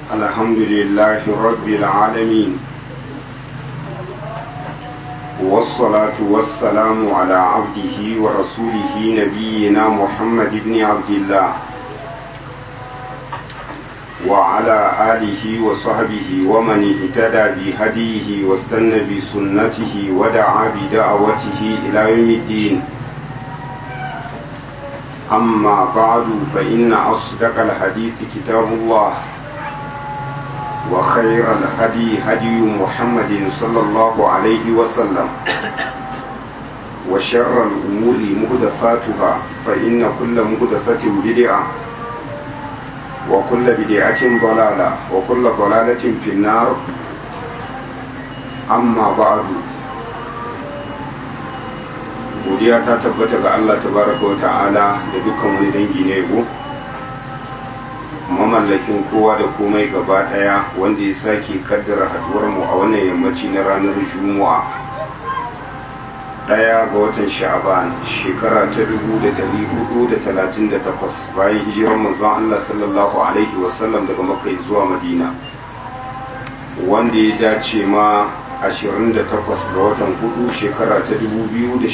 الحمد لله رب العالمين والصلاة والسلام على عبده ورسوله نبينا محمد بن عبد الله وعلى آله وصحبه ومن اهتدى بهديه واستنى بسنته ودعا بدعوته إلى يوم الدين أما بعد فإن أصدق الحديث كتاب الله وخير الهدي هدي محمد صلى الله عليه وسلم وشر الأمور مهدفاتها فإن كل مهدفة بدعة وكل بدعة ضلالة وكل ضلالة في النار أما بعد godiya ta tabbata ga Allah tabaraka wa ta'ala da dukkan wani dangi na yabo mamallakin kowa da komai gaba daya wanda ya sake kaddara haduwar mu a wannan yammaci na ranar juma'a daya ga watan sha'aban shekara ta 1438 bayan hijirar manzon Allah sallallahu alaihi wasallam daga makka zuwa madina wanda ya dace ma 28 ga watan hudu shekara ta 2017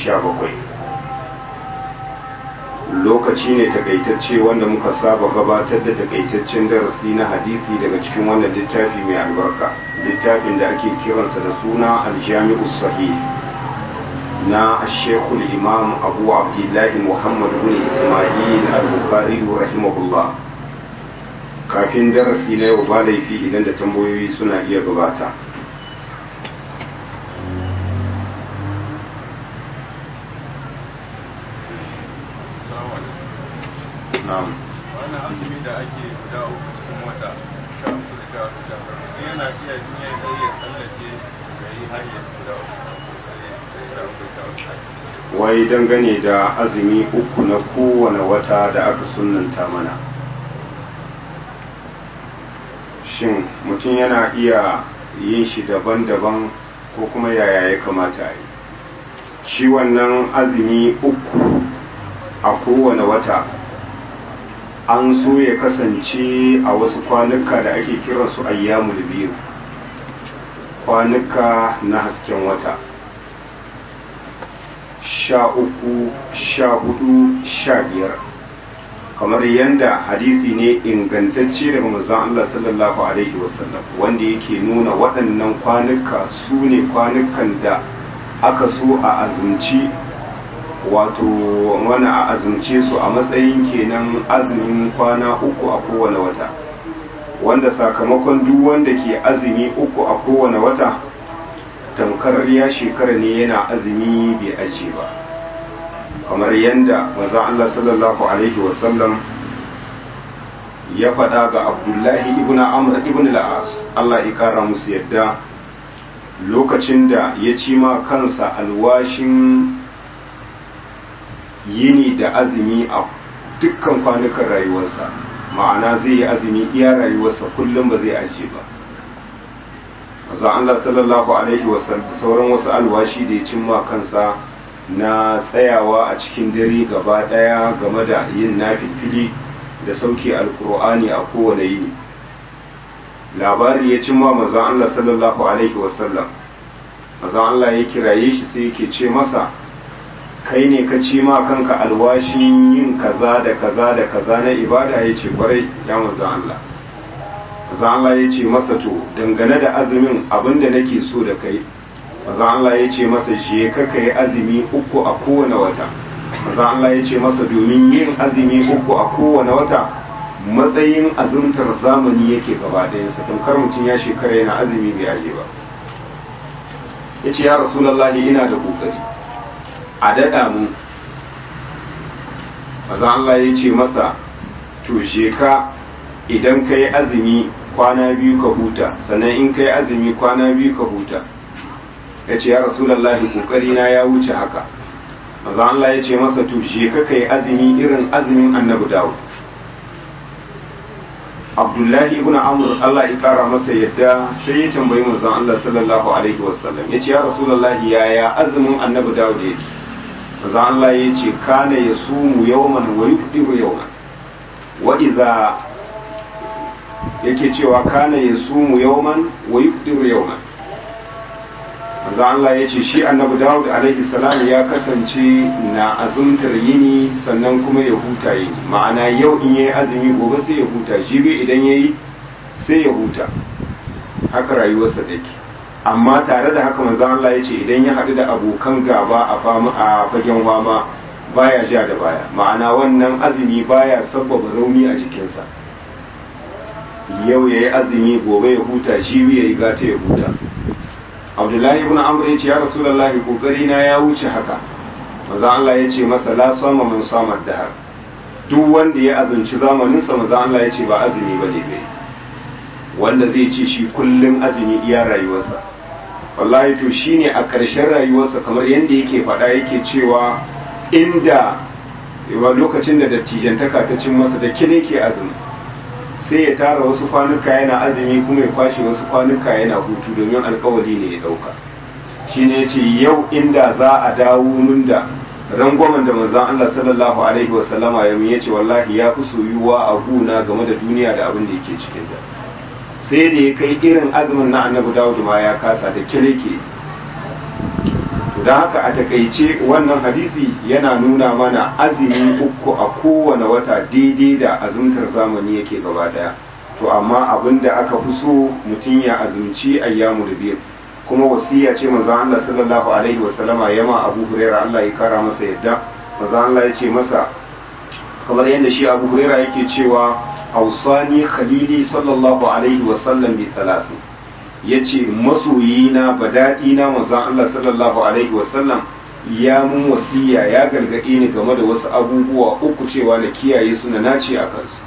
lokaci ne takaitacce wanda muka saba gabatar da takaitaccen darasi na hadisi daga cikin wannan littafi mai albarka littafin da ake kiransa da suna aljami'u sahih na shekul imam abu abdullahi muhammad bin ismail al-bukhari rahimahullah kafin darasi na yau ba laifi idan da tambayoyi suna iya gabata na'am wannan azumi da ake guda uku cikin wata sha uku da sha uku sha uku yana iya niyyar da ya tsallake ya yi har ya guda uku sai sha uku sha uku wai dangane da azumi uku na kowane wata da aka sunanta mana shin mutum yana iya yin shi daban-daban ko kuma yaya ya kamata a yi shi wannan azumi uku a kowane wata an so ya kasance a wasu kwanuka da ake kiransu ayyamul biyu kwanuka na hasken wata sha uku sha hudu sha biyar kamar yadda hadisi ne ingantacce daga manzon Allah sallallahu alaihi wasallam wanda yake nuna waɗannan kwanuka su ne kwanukan da aka so a azumci wato wani a azumce su a matsayin kenan azumin kwana uku a kowane wata wanda sakamakon duk wanda ke azumi uku a kowane wata tamkar ya shekara ne yana azumi bai aje ba kamar yadda maza Allah sallallahu alaihi wasallam ya faɗa ga abdullahi ibn amr ibn la'as Allah ya kara musu yadda lokacin da ya ci ma kansa alwashin yini da azumi a dukkan kwanukan rayuwarsa ma'ana zai yi azumi iya rayuwarsa kullum ba zai aje ba maza Allah sallallahu alaihi wasallam sauran wasu alwashi da ya cimma kansa na tsayawa a cikin dare gaba daya game da yin nafifili da sauke alkur'ani a kowane yini labari ya cimma maza Allah sallallahu alaihi wasallam maza Allah ya kiraye shi sai yake ce masa kai ne ka ci ma kanka alwashin yin kaza da kaza da kaza na ibada ya ce kwarai ya maza Allah maza Allah ya ce masa to dangane da azumin abinda nake so da kai maza Allah ya ce masa je ka kai azumi uku a kowane wata maza Allah ya ce masa domin yin azumi uku a kowane wata matsayin azumtar zamani yake gaba ɗayansa tamkar mutum ya shekara yana azumi bai aje ba ya ce ya rasulallahi ina da kokari a daɗa mu maza Allah ya ce masa to je ka idan ka yi azumi kwana biyu ka huta sannan in ka yi azumi kwana biyu ka huta ya ce ya rasulallah kokari na ya wuce haka maza Allah ya ce masa to je ka kai azumi irin azumin annabi dawo abdullahi ibn amr Allah ya kara masa yadda sai ya tambayi manzon Allah sallallahu alaihi wasallam ya ce ya rasulallah yaya azumin annabi dawo da yake manzon Allah ya ce kana yasumu yawman wa yufdiru yawman wa idza yake cewa kana yasumu yawman wa yufdiru yawman manzo Allah ya ce shi annabi Dawud alaihi salam ya kasance na azumtar yini sannan kuma ya huta yini ma'ana yau in yayi azumi gobe sai ya huta jibi idan yayi sai ya huta haka rayuwarsa take amma tare da haka manzo Allah ya ce idan ya haɗu da abokan gaba a fama a fagen wama baya ja da baya ma'ana wannan azumi baya sabbaba rauni a jikinsa yau yayi azumi gobe ya huta jibi yayi gata ya huta abdullahi ibn amr ya ce ya rasulullahi kokari na ya wuce haka maza Allah ya ce masa la sama man sama dahar duk wanda ya azumci zamanin sa maza Allah ya ce ba azumi bane bai wanda zai ce shi kullum azumi iya rayuwarsa wallahi to shine a ƙarshen rayuwarsa kamar yadda yake faɗa yake cewa inda yawa lokacin da dattijantaka ta cin masa da kine ke azumi sai ya tara wasu kwanuka yana azumi kuma ya kwashe wasu kwanuka yana hutu domin alkawari ne ya dauka shi ne ce yau inda za a dawo mun da rangwamen da manzon Allah sallallahu alaihi wa sallama ya ya ce wallahi ya fi soyuwa a guna game da duniya da abin da yake cikin ta sai da ya kai irin azumin na annabi Dawud ma ya kasa da kireke to da haka a takaice wannan hadisi yana nuna mana azumi uku a kowane wata daidai da azumtar zamani yake gaba daya to amma abin da aka fi so mutum ya azumci ayyamu da biyar kuma wasiya ce manzo Allah sallallahu alaihi wa sallama yama Abu Hurairah Allah ya kara masa yadda manzo Allah ya ce masa kamar yadda shi Abu Hurairah yake cewa ausani khalili sallallahu alaihi wa sallam bi thalathin ya ce masoyina ba daɗina manzon Allah sallallahu alaihi wasallam ya mun wasiya ya gargaɗe ni game da wasu abubuwa uku cewa na kiyaye su na nace a kansu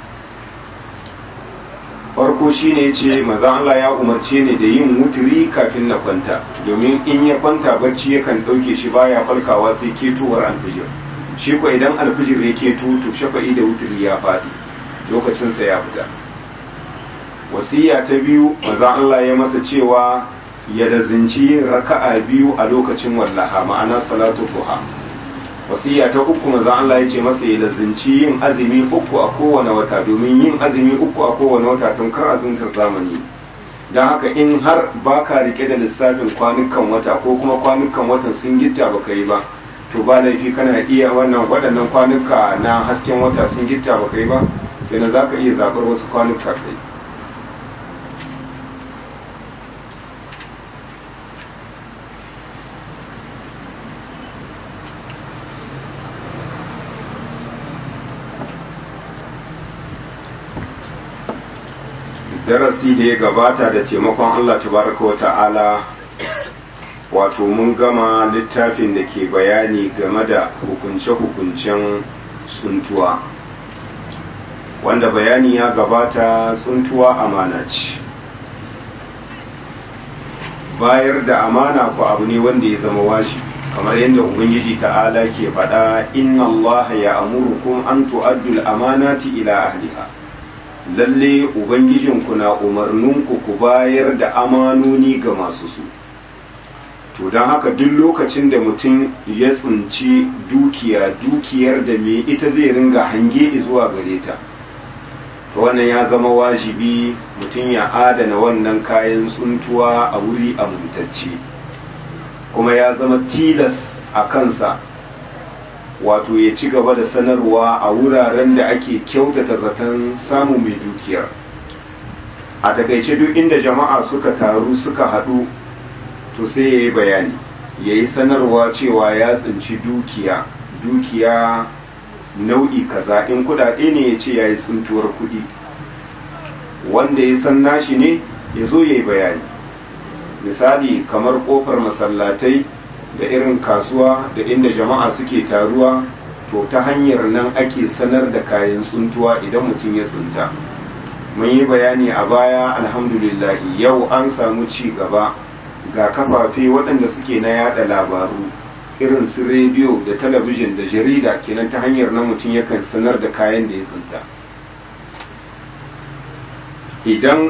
farko shine ce manzon Allah ya umarce ni da yin wuturi kafin na kwanta domin in ya kwanta bacci yakan ɗauke shi baya farkawa sai ketowar alfijir shi ko idan alfijir ya keto to shafa'i da wuturi ya faɗi lokacinsa ya fita wasiya ta biyu maza Allah ya masa cewa ya dazinci yin raka'a biyu a lokacin wallaha ma'ana salatu duha wasiya ta uku maza Allah ya ce masa ya dazinci yin azumi uku a kowane wata domin yin azumi uku a kowane wata tun kar azumtar zamani don haka in har baka rike da lissafin kwanukan wata ko kuma kwanukan watan sun gitta baka yi ba to ba laifi kana iya wannan waɗannan kwanuka na hasken wata sun gitta baka yi ba kenan za ka iya zaɓar wasu kwanuka kai darasi da ya gabata da taimakon Allah tabaraka wa ta'ala wato mun gama littafin da ke bayani game da hukunce-hukuncen tsuntuwa wanda bayani ya gabata tsuntuwa amana ce bayar da amana ku abu ne wanda ya zama wajibi kamar yadda ubangiji ta'ala ke faɗa inna Allah ya amurukum an tu'addul amanati ila ahliha lalle ubangijinku na umarninku ku bayar da amanoni ga masu su to don haka duk lokacin da mutum ya tsinci dukiya dukiyar da me ita zai ringa hange zuwa gare ta to wannan ya zama wajibi mutum ya adana wannan kayan tsuntuwa a wuri amintacce kuma ya zama tilas a kansa wato ya ci gaba da sanarwa a wuraren da ake kyautata zaton samun mai dukiyar a takaice duk inda jama'a suka taru suka haɗu to sai ya yi bayani ya yi sanarwa cewa ya tsinci dukiya dukiya nau'i kaza in kudade ne ya ce ya yi tsuntuwar kudi wanda ya san nashi ne ya zo ya yi bayani misali kamar kofar masallatai da irin kasuwa da inda jama'a suke taruwa to ta hanyar nan ake sanar da kayan tsuntuwa idan mutum ya tsunta mun yi bayani a baya alhamdulillahi yau an samu ci gaba ga kafafe waɗanda suke na yada labaru irin su rediyo da talabijin da jarida kenan ta hanyar nan mutum yakan sanar da kayan da ya tsinta idan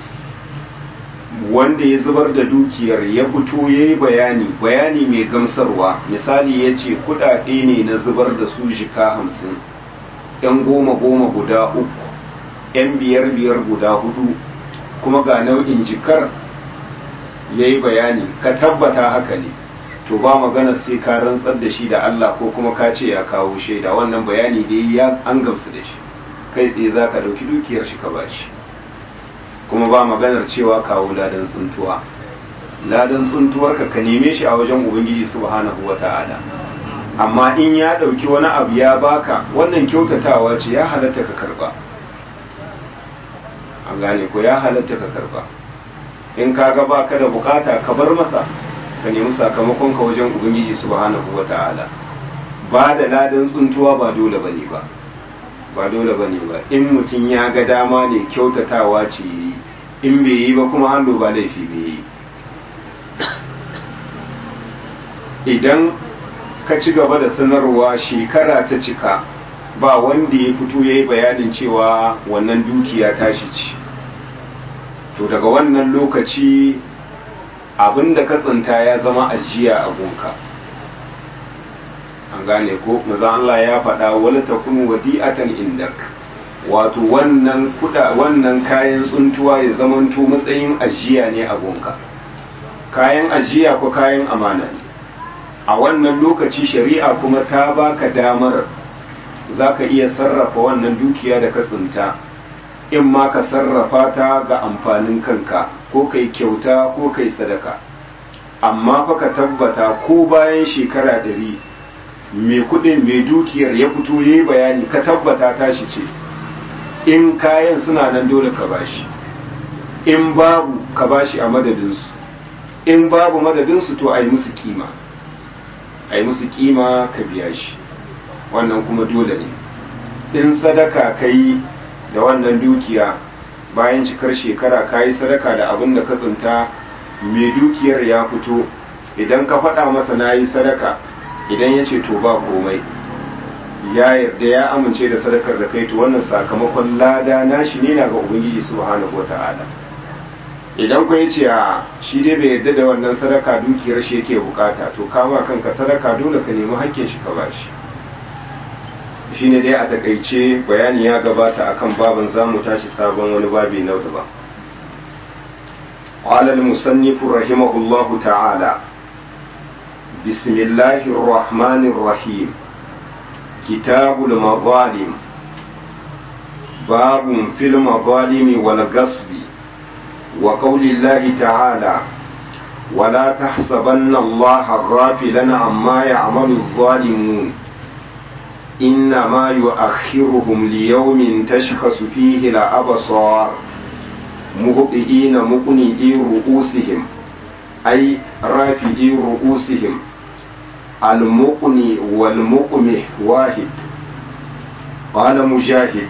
wanda ya zubar da dukiyar ya fito ya yi bayani bayani mai gamsarwa misali ya ce kudade ne na zubar da su jika hamsin yan goma goma guda uku 'yan biyar biyar guda hudu kuma ga nau'in jikar ya yi bayani ka tabbata haka ne to ba magana sai ka rantsar da shi da Allah ko kuma ka ce ya kawo shaida wannan bayani da ya an gamsu da shi kai tsaye za ka ɗauki dukiyar shi ka bashi kuma ba maganar cewa kawo ladan tsuntuwa ladan tsuntuwar ka ka neme shi a wajen ubangiji subhanahu wata'ala amma in ya ɗauki wani abu ya baka wannan kyautatawa ce ya halatta ka karba an gane ko ya halatta ka karba in ka ga baka da bukata ka bar masa ka nemi sakamakon ka wajen ubangiji subhanahu wata'ala ba da ladan tsuntuwa ba dole bane ba ba dole bane ba in mutum ya ga dama ne kyautatawa ce yi in bai yi ba kuma hannu ba laifi bai yi idan ka ci gaba da sanarwa shekara ta cika ba wanda ya fito ya yi bayanin cewa wannan dukiya tashi ce to daga wannan lokaci abin da ka tsinta ya zama ajiya a gunka an gane ko maza Allah ya faɗa wala takunu wadi'atan indak wato wannan kuda wannan kayan tsuntuwa ya zamanto matsayin ajiya ne a gunka kayan ajiya ko kayan amana ne a wannan lokaci shari'a kuma ta baka damar za ka iya sarrafa wannan dukiya da ka tsinta in ma ka sarrafa ta ga amfanin kanka ko kai kyauta ko kai sadaka amma fa ka tabbata ko bayan shekara ɗari mai kuɗin mai dukiyar ya fito ya yi bayani ka tabbata tashi ce in kayan suna nan dole ka bashi in babu ka bashi a madadinsu in babu madadinsu to a yi musu kima a yi musu kima ka biya shi wannan kuma dole ne in sadaka ka yi da wannan dukiya bayan cikar shekara ka yi sadaka da abin da ka tsinta mai dukiyar ya fito idan ka faɗa masa na yi sadaka idan ya ce to ba komai ya yarda ya amince da sadakar da kai to wannan sakamakon lada nashi ne na ga ubangiji subhanahu wata'ala idan ku ya ce a shi dai bai yarda da wannan sadaka dukiyar shi yake bukata to kama kanka sadaka dole ka nemi hakkin shi ka bashi shine dai a takaice bayani ya gabata akan babin zamu tashi sabon wani babi na daban قال المصنف رحمه الله تعالى بسم الله الرحمن الرحيم كتاب المظالم باب في المظالم والغصب وقول الله تعالى ولا تحسبن الله غافلا عما يعمل الظالمون إنما يؤخرهم ليوم تشخص فيه الأبصار مهطئين مقنئي رؤوسهم أي رافئي رؤوسهم المقني والمقمح واحد قال مجاهد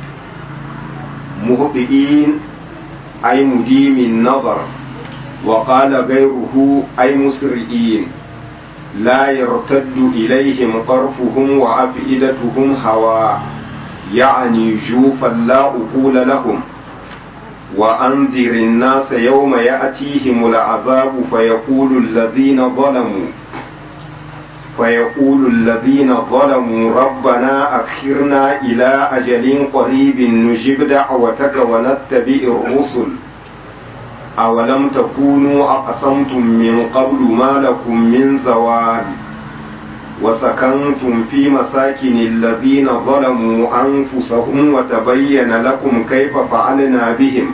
مهطئين أي مديم النظر وقال غيره أي مسرئين لا يرتد إليهم طرفهم وأفئدتهم هواء يعني جوفا لا أقول لهم وأنذر الناس يوم يأتيهم العذاب فيقول الذين ظلموا فيقول الذين ظلموا ربنا أخرنا إلى أجل قريب نجب دعوتك ونتبع الرسل أولم تكونوا أقسمتم من قبل ما لكم من زوال وسكنتم في مساكن الذين ظلموا أنفسهم وتبين لكم كيف فعلنا بهم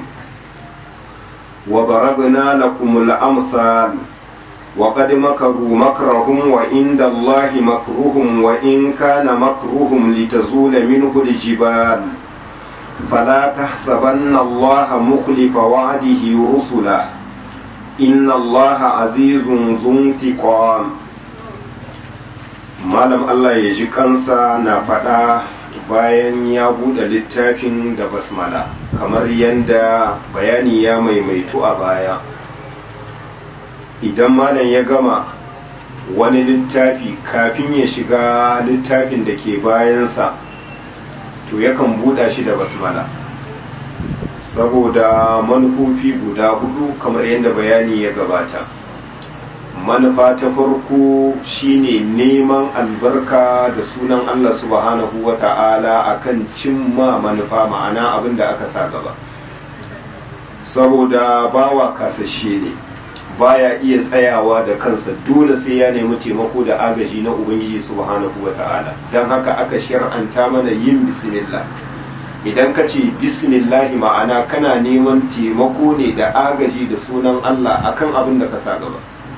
وضربنا لكم الأمثال وقد مكروا مكرهم وعند الله مكرهم وإن كان مكرهم لتزول منه الجبال فلا تحسبن الله مخلف وعده رسله إن الله عزيز ذو انتقام malam Allah ya ji kansa na faɗa bayan ya buɗe littafin da basmala kamar yadda bayani ya maimaitu a baya idan malam ya gama wani littafi kafin ya shiga littafin da ke bayansa to yakan buɗa shi da basmala saboda manufofi guda hudu kamar yadda bayani ya gabata manufa ta farko shine neman albarka da sunan Allah subhanahu wa ta'ala akan cimma manufa ma'ana abin da aka sa gaba saboda bawa kasashe ne baya iya tsayawa da kansa dole sai ya nemi taimako da agaji na ubangiji subhanahu wa ta'ala don haka aka shar'anta mana yin bismillah idan ka ce bismillahi ma'ana kana neman taimako ne da agaji da sunan Allah akan abin da ka sa gaba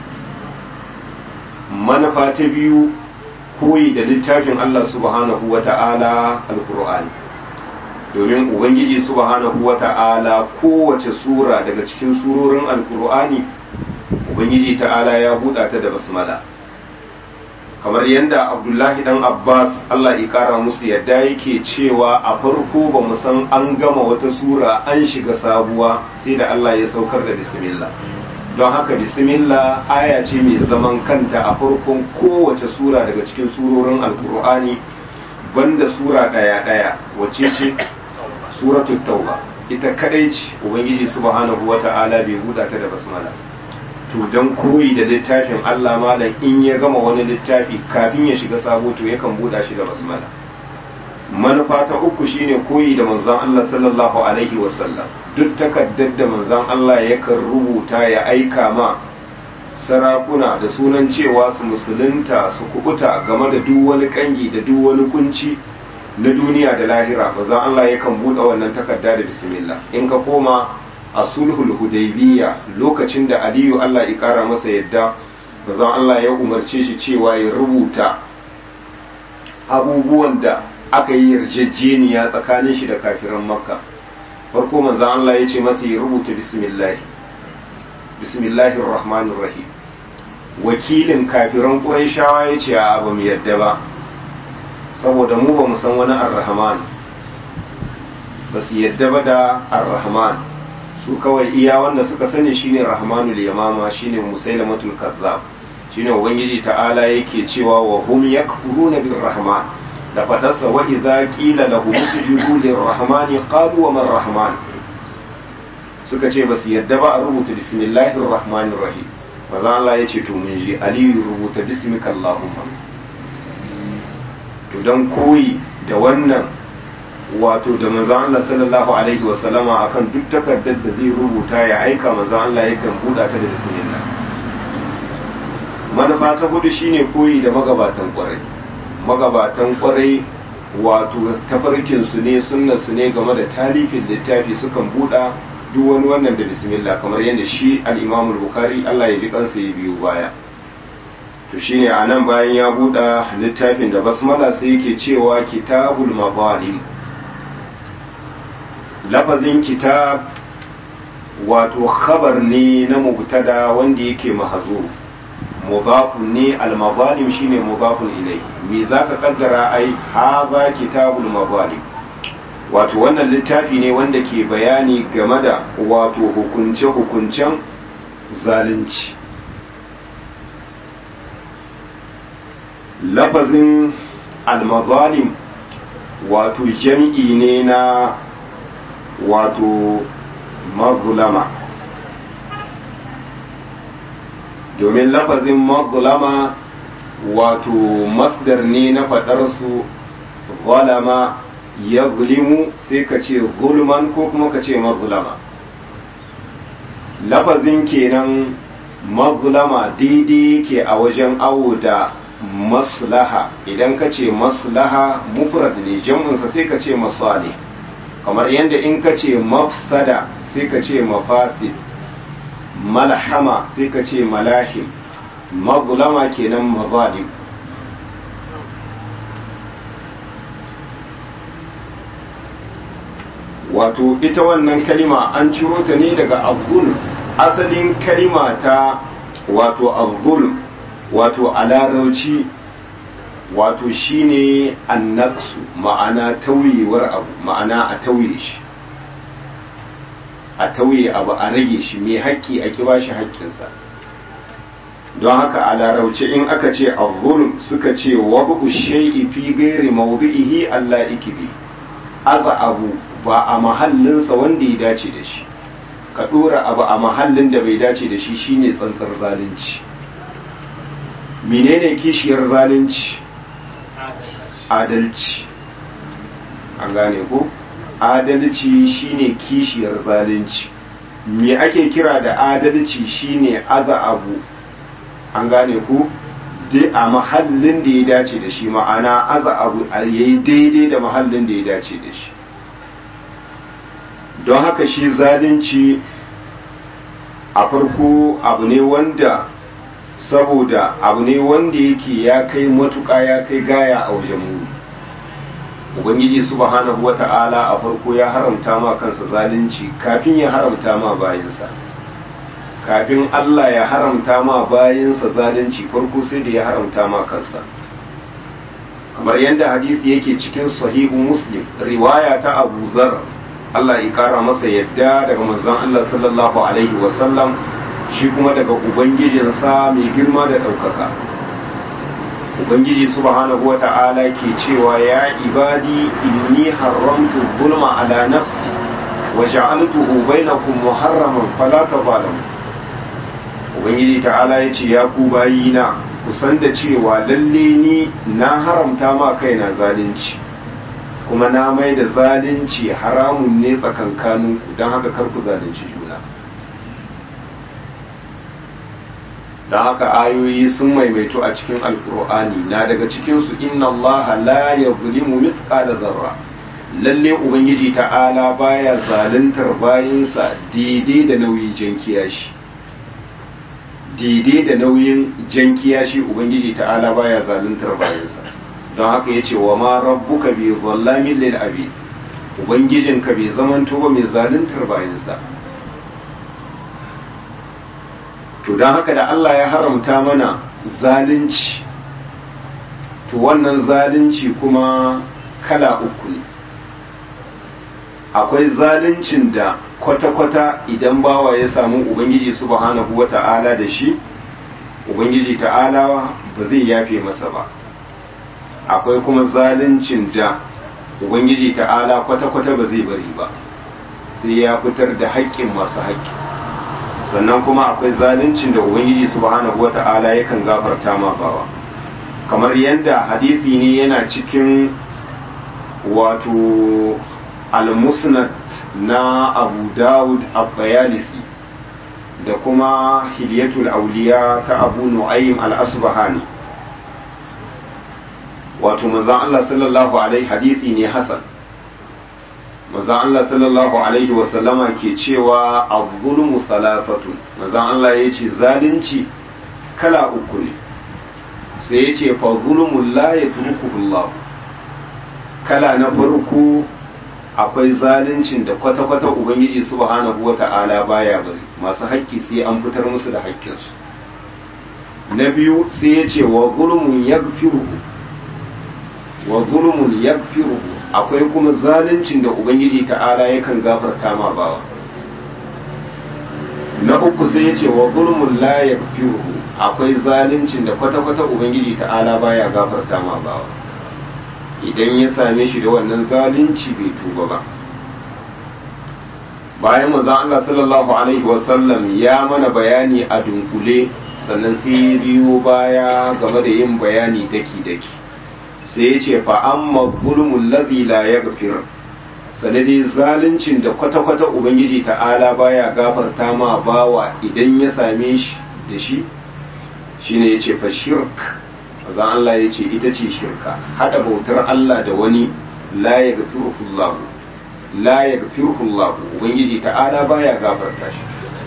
manufa ta biyu koyi da littafin Allah subhanahu wa ta'ala alkur'ani domin ubangiji subhanahu wa ta'ala kowace sura daga cikin surorin alkur'ani ubangiji ta'ala ya buɗa ta da basmala kamar yadda abdullahi dan abbas allah ya kara musu yadda yake cewa a farko ba mu san an gama wata sura an shiga sabuwa sai da allah ya saukar da bismillah don haka bismillah aya ce mai zaman kanta a farkon kowace sura daga cikin surorin alkur'ani banda sura ɗaya ɗaya wacce ce suratul tauba ita kadai ce ubangiji subhanahu wata'ala bai buɗa ta da basmala to don koyi da littafin Allah malam in ya gama wani littafi kafin ya shiga sabo to yakan buɗa shi da basmala manufa ta uku shine koyi da manzon Allah sallallahu alaihi wasallam duk takaddar da manzon Allah yakan rubuta ya aika ma sarakuna da sunan cewa su musulunta su kubuta game da duk wani kangi da duk wani kunci na duniya da lahira manzon Allah yakan buɗe wannan takarda da bismillah in ka koma a sulhul hudaybiya lokacin da aliyu Allah ya kara masa yadda bazan Allah ya umarce shi cewa ya rubuta abubuwan da aka yi yarjejeniya tsakanin shi da kafiran makka farko manzan Allah ya ce masa ya rubuta bismillah bismillahir rahmanir rahim wakilin kafiran qurayshawa ya ce a ba mu yadda ba saboda mu ba mu san wani ar-rahman ba su yadda ba da ar-rahman su kawai iya wanda suka sani shine rahmanul yamama shine musailamatul kazzab shine ubangiji ta'ala yake cewa wa hum yakfuruna bir rahman da fadarsa wa idza qila lahum sujudu lir rahmani qalu wa man rahman suka ce basu yadda ba a rubuta bismillahir rahmanir rahim maza Allah ya ce to mun ji aliyu rubuta bismika allahumma to dan koyi da wannan wato da manzon Allah sallallahu alaihi wa sallama akan duk takardar da zai rubuta ya aika manzon Allah yakan buɗa ta da bismillah manufa ta hudu shine koyi da magabatan kwarai magabatan kwarai wato tafarkin su ne sunna su ne game da talifin littafi sukan buɗa duk wani wannan da bismillah kamar yadda shi al-Imam al-Bukhari Allah ya ji kansa ya biyo baya to shine anan bayan ya buɗa littafin da basmala sai yake cewa kitabul mazalim lafazin kitab wato khabar ne na mubtada wanda yake mahazo mudafun ne al-mazalim shine mudafun ilai me zaka kaddara ai haza kitabul mazalim wato wannan littafi ne wanda ke bayani game da wato hukunce hukuncen zalunci lafazin al-mazalim wato jam'i ne na wato mazulama domin lafazin mazulama wato masdar ne na faɗarsu zalama ya zulimu sai ka ce zulman ko kuma ka ce mazulama lafazin kenan mazulama daidai ke a wajen awo da maslaha idan ka ce maslaha mufrad ne jam'insa sai ka ce masalih kamar yadda in ka ce mafsada sai ka ce mafasid malhama sai ka ce malahim mazulama kenan mazalim wato ita wannan kalima an ciro ta ne daga azul asalin kalima ta wato azul wato a larauci wato shine annaksu ma'ana tauyewar abu ma'ana a tauye shi a tauye abu a rage shi mai haƙƙi a kiba shi haƙƙinsa don haka a larauce in aka ce azzulm suka ce wabu shay'i fi ghairi mawdi'ihi Allah ikibi aza abu ba a mahallinsa wanda ya dace da shi ka dora abu a mahallin da bai dace da shi shine tsantsar zalunci menene kishiyar zalunci adalci an gane ko adalci shine kishiyar zalunci me ake kira da adalci shine aza abu an gane ku a mahallin da ya dace da shi ma'ana aza abu a yayi daidai da mahallin da ya dace da shi don haka shi zalunci a farko abu ne wanda saboda abu ne wanda yake ya kai matuƙa ya kai gaya a wajen mu ubangiji subhanahu wata'ala a farko ya haramta ma kansa zalunci kafin ya haramta ma bayansa kafin Allah ya haramta ma bayansa zalunci farko sai da ya haramta ma kansa kamar yadda hadisi yake cikin sahihu muslim riwaya ta abu zar Allah ya kara masa yadda daga manzon Allah sallallahu alaihi wasallam shi kuma daga ubangijinsa mai girma da ɗaukaka ubangiji subhanahu wa ta'ala ke cewa ya ibadi inni haramtu zulma ala nafsi wa ja'altuhu bainakum muharraman fala tazalamu ubangiji ta'ala ya ce ya ku bayina ku san da cewa lalle ni na haramta ma kaina zalunci kuma na mai da zalunci haramun ne tsakankaninku don haka kar ku zalunci juna don haka ayoyi sun maimaito a cikin alkur'ani na daga cikinsu inna allaha la yazlimu mithqala zarra lalle ubangiji ta'ala baya zaluntar bayinsa daidai da nauyin jankiya shi daidai da nauyin jankiya shi ubangiji ta'ala baya zaluntar bayinsa don haka ya ce wa ma rabbuka bi zallamin lil abi ubangijinka bai zamanto ba mai zaluntar bayinsa to don haka da Allah ya haramta mana zalunci to wannan zalunci kuma kala uku ne akwai zaluncin da kwata-kwata idan bawa ya samu ubangiji subhanahu wa ta'ala da shi ubangiji ta'ala ba zai yafe masa ba akwai kuma zaluncin da ubangiji ta'ala kwata-kwata ba zai bari ba sai ya fitar da haƙƙin masu haƙƙi sannan kuma akwai zaluncin da ubangiji subhanahu wata'ala yakan gafarta ma bawa kamar yadda hadisi ne yana cikin wato al-musnad na abu dawud abbayalisi da kuma hilyatul auliya ta abu nu'aym al-asbahani wato manzon Allah sallallahu alaihi hadisi ne hasan manzon Allah sallallahu alaihi wasallama ke cewa az-zulmu salafatun manzon Allah yace zalunci kala uku ne sai yace fa zulmul la yatrukuhu Allah kala na farko akwai zaluncin da kwata-kwata ubangiji subhanahu wata'ala baya bari masu haƙƙi sai an fitar musu da haƙƙinsu na biyu sai yace wa zulmun yaghfiruhu wa zulmun yaghfiruhu akwai kuma zaluncin da ubangiji ta'ala yakan gafarta ma bawa na uku sai yace wa zulmun la yaghfiruhu akwai zaluncin da kwata-kwata ubangiji ta'ala baya gafarta ma bawa idan ya same shi da wannan zalunci bai tuba ba bayan manzon Allah sallallahu alaihi wasallam ya mana bayani a dunkule sannan sai biyo baya game da yin bayani daki-daki sai ya ce fa'amma zulmun lazi la ya gafir sanadi zaluncin da kwata-kwata ubangiji ta'ala baya gafarta ma bawa idan ya same shi da shi shine ya ce fa shirk azan Allah ya ce ita ce shirka hada bautar Allah da wani la ya gafirullahu la ya gafirullahu ubangiji ta'ala baya gafarta shi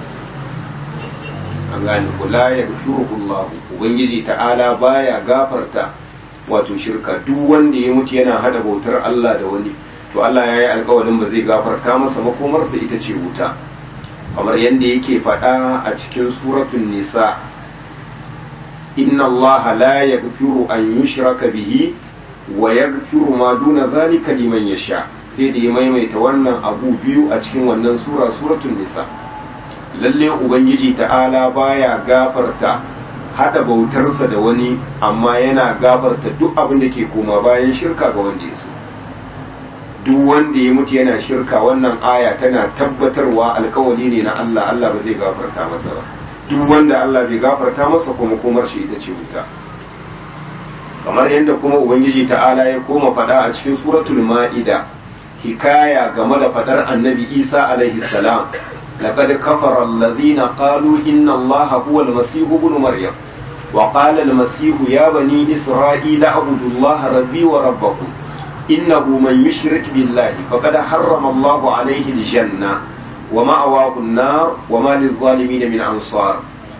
an gane ku la ya gafirullahu ubangiji ta'ala baya gafarta wato shirka duk wanda ya mutu yana hada bautar Allah da wani to Allah ya yi alkawarin ba zai gafarta masa makomarsa ita ce wuta kamar yadda yake faɗa a cikin suratun nisa inna Allah la yaghfiru an yushraka bihi wa yaghfiru ma duna zalika liman yasha sai da ya maimaita wannan abu biyu a cikin wannan sura suratun nisa lalle ubangiji ta'ala baya gafarta hada bautarsa da wani amma yana gafarta duk abin da ke koma bayan shirka ga wanda ya so duk wanda ya mutu yana shirka wannan aya tana tabbatarwa alkawali ne na Allah Allah ba zai gafarta masa ba duk wanda Allah bai gafarta masa kuma komar shi ita ce wuta kamar yadda kuma ubangiji ta'ala ya koma faɗa a cikin suratul ma'ida hikaya game da faɗar annabi isa alaihi salam laqad kafara alladhina qalu inna allaha huwa almasih ibn maryam wa qala almasih ya bani isra'ila abudu allaha rabbi wa rabbakum innahu man yushrik billahi faqad harrama allahu alaihi aljanna wa ma'awahu an-nar wa ma lil-zalimin min ansar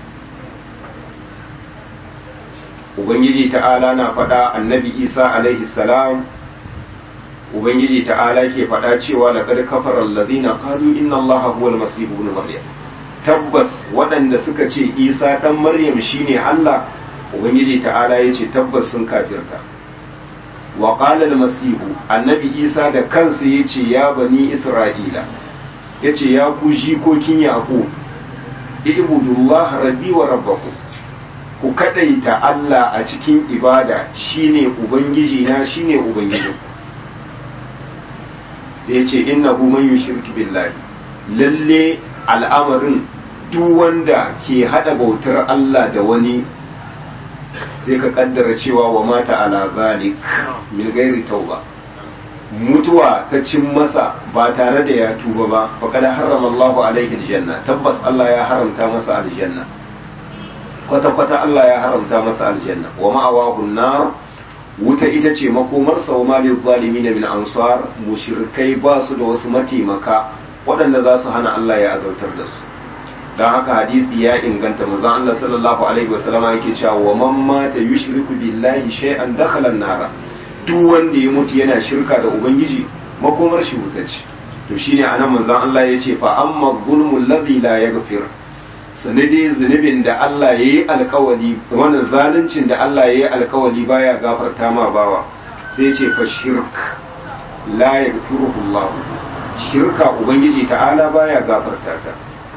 ubangiji ta'ala na faɗa annabi isa alaihi salam ubangiji ta'ala ke faɗa cewa laqad kafara allazina qalu inna allaha huwa almasih ibn maryam tabbas waɗanda suka ce isa dan maryam shine allah ubangiji ta'ala yace tabbas sun kafirta wa qala almasih annabi isa da kansa yace ya bani isra'ila yace ya ku jikokin yaqub ibudullaha rabbi wa rabbakum ku kadaita Allah a cikin ibada shine ubangiji na shine ubangijin sai ce innahu man yushriku billahi lalle al'amarin duk wanda ke hada bautar Allah da wani sai ka kaddara cewa wa mata ala zalik min gairi tauba mutuwa ta cin masa ba tare da ya tuba ba faqad harrama Allahu alaihi aljanna tabbas Allah ya haramta masa aljanna kwata-kwata Allah ya haramta masa aljanna wa ma'awahu nar wuta ita ce makomarsa wa malil zalimin min ansar mushrikai ba su da wasu mataimaka waɗanda za su hana Allah ya azautar da su don haka hadisi ya inganta manzon Allah sallallahu alaihi wasallam yake cewa wa man mata yushriku billahi shay'an dakhala an-nar duk wanda ya mutu yana shirka da ubangiji makomar shi wuta ce to shine anan manzon Allah ya ce fa amma zulmul ladhi la yaghfir sanadi zunubin da Allah ya yi alkawali wannan zaluncin da Allah ya yi alkawali baya gafarta ma bawa sai ce fa shirk la yaghfiruhu Allah shirka ubangiji ta'ala baya gafarta ta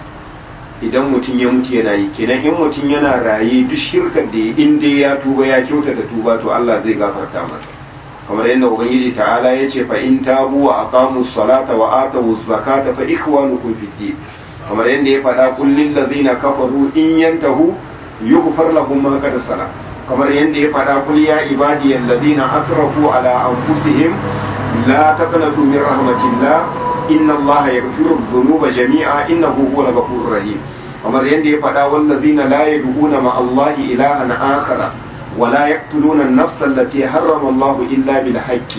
idan mutum ya mutu yana yi kenan in mutum yana raye duk shirkar da ya in dai ya tuba ya kyautata tuba to Allah zai gafarta masa kamar yadda ubangiji ta'ala ya ce fa in tabu wa aqamu salata wa atu zakata fa ikhwanukum fid din kamar yadda ya faɗa kullin lazina kafaru in yantahu yughfar lahum ma qad sala kamar yadda ya faɗa kul ya ibadiyal ladina asrafu ala anfusihim la taqnatu min rahmatillah inna allaha yaghfiru dhunuba jami'a innahu huwal ghafurur rahim kamar yadda ya faɗa wal ladina la yad'una ma allahi ilahan akhara ولا يقتلون النفس التي حرم الله إلا بالحق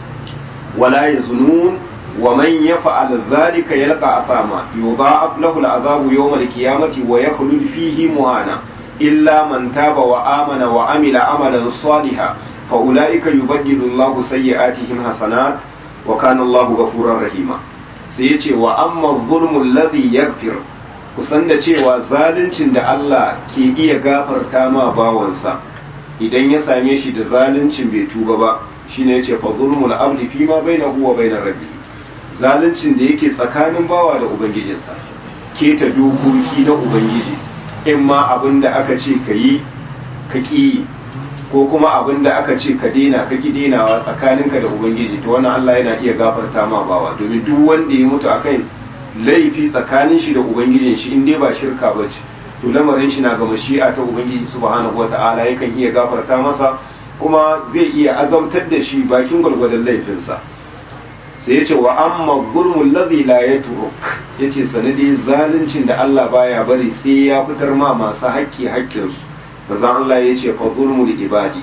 ولا يزنون ومن يفعل ذلك يلقى أثاما يضاعف له العذاب يوم القيامة ويخلد فيه مهانا إلا من تاب وآمن وعمل عملا صالحا فأولئك يبدل الله سيئاتهم حسنات وكان الله غفورا رحيما سيتي وأما الظلم الذي يغفر kusan da cewa zaluncin da Allah ke iya gafarta ma bawansa idan ya same shi da zaluncin bai tuba ba shine yace fa zulmul abdi fi ma bainahu wa bainar rabbihi zaluncin da yake tsakanin bawa da ubangijinsa keta dokoki na ubangiji in ma abin da aka ce ka yi ka ƙi ko kuma abin da aka ce ka dena ka ƙi denawa tsakaninka da ubangiji to wannan Allah yana iya gafarta ma bawa domin duk wanda ya mutu akan laifi tsakanin shi da ubangijin shi in dai ba shirka ba ce to lamarin shi na ga mashi'a ta ubangiji subhanahu wata'ala yakan iya gafarta masa kuma zai iya azabtar da shi bakin gwalgwadon laifinsa sai ya ce wa amma gurmun ladhi la yatruk yace sanadi zaluncin da Allah baya bari sai ya fitar ma masu haƙƙi haƙƙinsu manzon Allah yace fa zulmul ibadi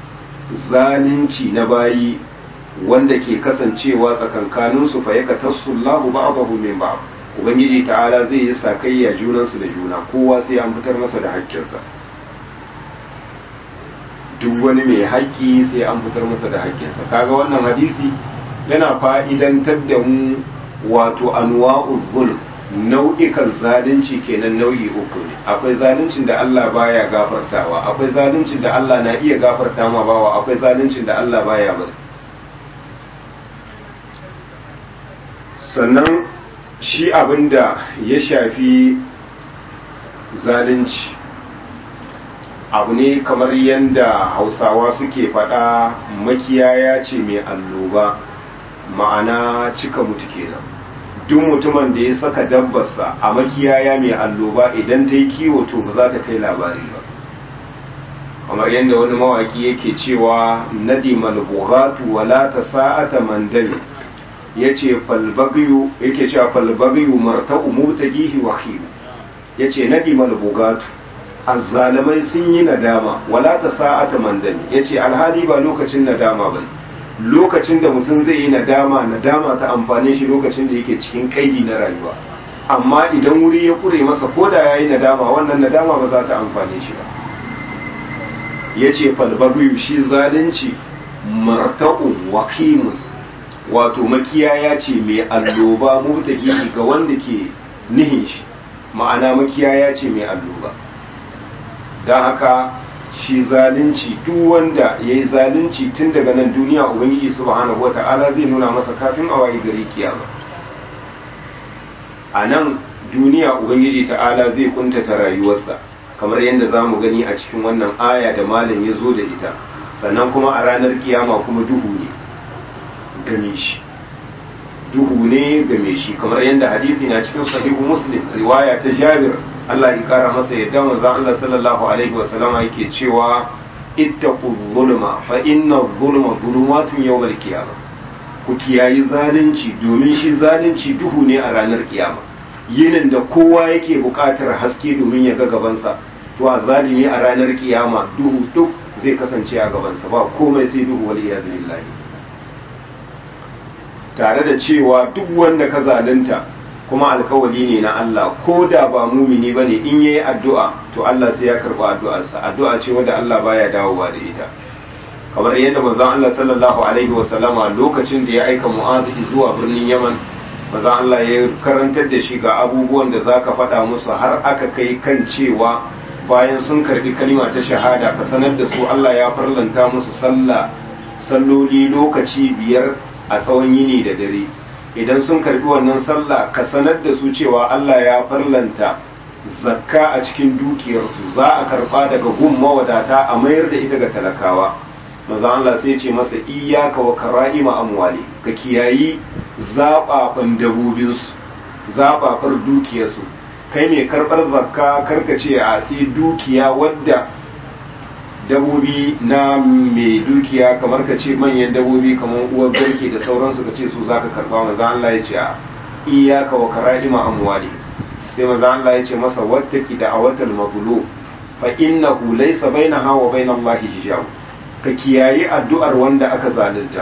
zalunci na bayi wanda ke kasancewa tsakankanin su fa yaka tasullahu ba'dahu min ba'd ubangiji ta'ala zai yi sakayya junansu da juna kowa sai an fitar masa da haƙƙinsa duk wani mai haƙƙi sai an fitar masa da haƙƙinsa kaga wannan hadisi yana fa'idantar da mu wato anwa'uz zulm nau'ikan zalunci kenan nau'i uku ne akwai zaluncin da Allah baya gafartawa akwai zaluncin da Allah na iya gafarta ma bawa akwai zaluncin da Allah baya bari sannan shi abinda ya shafi zalunci abu ne kamar yadda hausawa suke faɗa makiyaya ce mai alloba ma'ana cika mutu kenan duk mutumin da ya saka dabbarsa a makiyaya mai alloba idan ta yi kiwo to ba za ta kai labari ba kamar yadda wani mawaki yake cewa nadimal bughatu wala tasa'ata mandami yace falbagyu yake cewa falbagyu marta'u mutagihi wa khil yace nadimal bughatu azzalamai sun yi nadama wala tasa'ata mandami yace alhali ba lokacin nadama bane lokacin da mutum zai yi nadama nadama ta amfane shi lokacin da yake cikin kaidi na rayuwa amma idan wuri ya kure masa ko da yayi nadama wannan nadama ba za ta amfane shi ba yace falbagu shi zalunci marta'u waqimun wato makiyaya ce mai alloba mutaki ga wanda ke nihin shi ma'ana makiyaya ce mai alloba don haka shi zalunci duk wanda ya yi zalunci tun daga nan duniya ubangiji subhanahu wa ta'ala zai nuna masa kafin a wayi gari kiyama a nan duniya ubangiji ta'ala zai kuntata rayuwarsa kamar yadda za mu gani a cikin wannan aya da malam ya zo da ita sannan kuma a ranar kiyama kuma duhu ne game shi duhu ne game shi kamar yadda hadisi na cikin sahihu muslim riwaya ta jabir Allah ya kara masa yadda manzon Allah sallallahu alaihi wasallama yake cewa ittaqu zulma fa inna zulma zulumatun yawmal qiyama ku kiyayi zalunci domin shi zalunci duhu ne a ranar kiyama yinin da kowa yake buƙatar haske domin ya ga gabansa to a zalimi a ranar kiyama duhu duk zai kasance a gabansa ba komai sai duhu wal iyaz billahi tare da cewa duk wanda ka zalunta kuma alkawali ne na Allah ko da ba mumini bane in yayi addu'a to Allah sai ya karba addu'arsa addu'a ce wanda Allah baya dawowa da ita kamar yadda manzon Allah sallallahu alaihi wa sallama lokacin da ya aika Mu'adh zuwa birnin Yaman manzon Allah ya karantar da shi ga abubuwan da zaka faɗa musu har aka kai kan cewa bayan sun karbi kalima ta shahada ka sanar da su Allah ya farlanta musu sallah salloli lokaci biyar a tsawon yini da dare idan sun karbi wannan sallah ka sanar da su cewa Allah ya farlanta zakka a cikin dukiyarsu za a karba daga gun mawadata a mayar da ita ga talakawa manzo Allah sai ce masa iyyaka wa kara'ima amwali ka kiyayi zababan dabobinsu zabafar dukiyarsu kai mai karbar zakka karka ce a sai dukiya wadda dabobi na mai dukiya kamar ka ce manyan dabobi kamar uwar garke da sauransu ka ce su za ka karba maza Allah ya ce a iyaka wa kara'ima amwali sai maza Allah ya ce masa wattaki da awatal mazlum fa innahu laysa bainaha wa bain Allah hijab ka kiyayi addu'ar wanda aka zalunta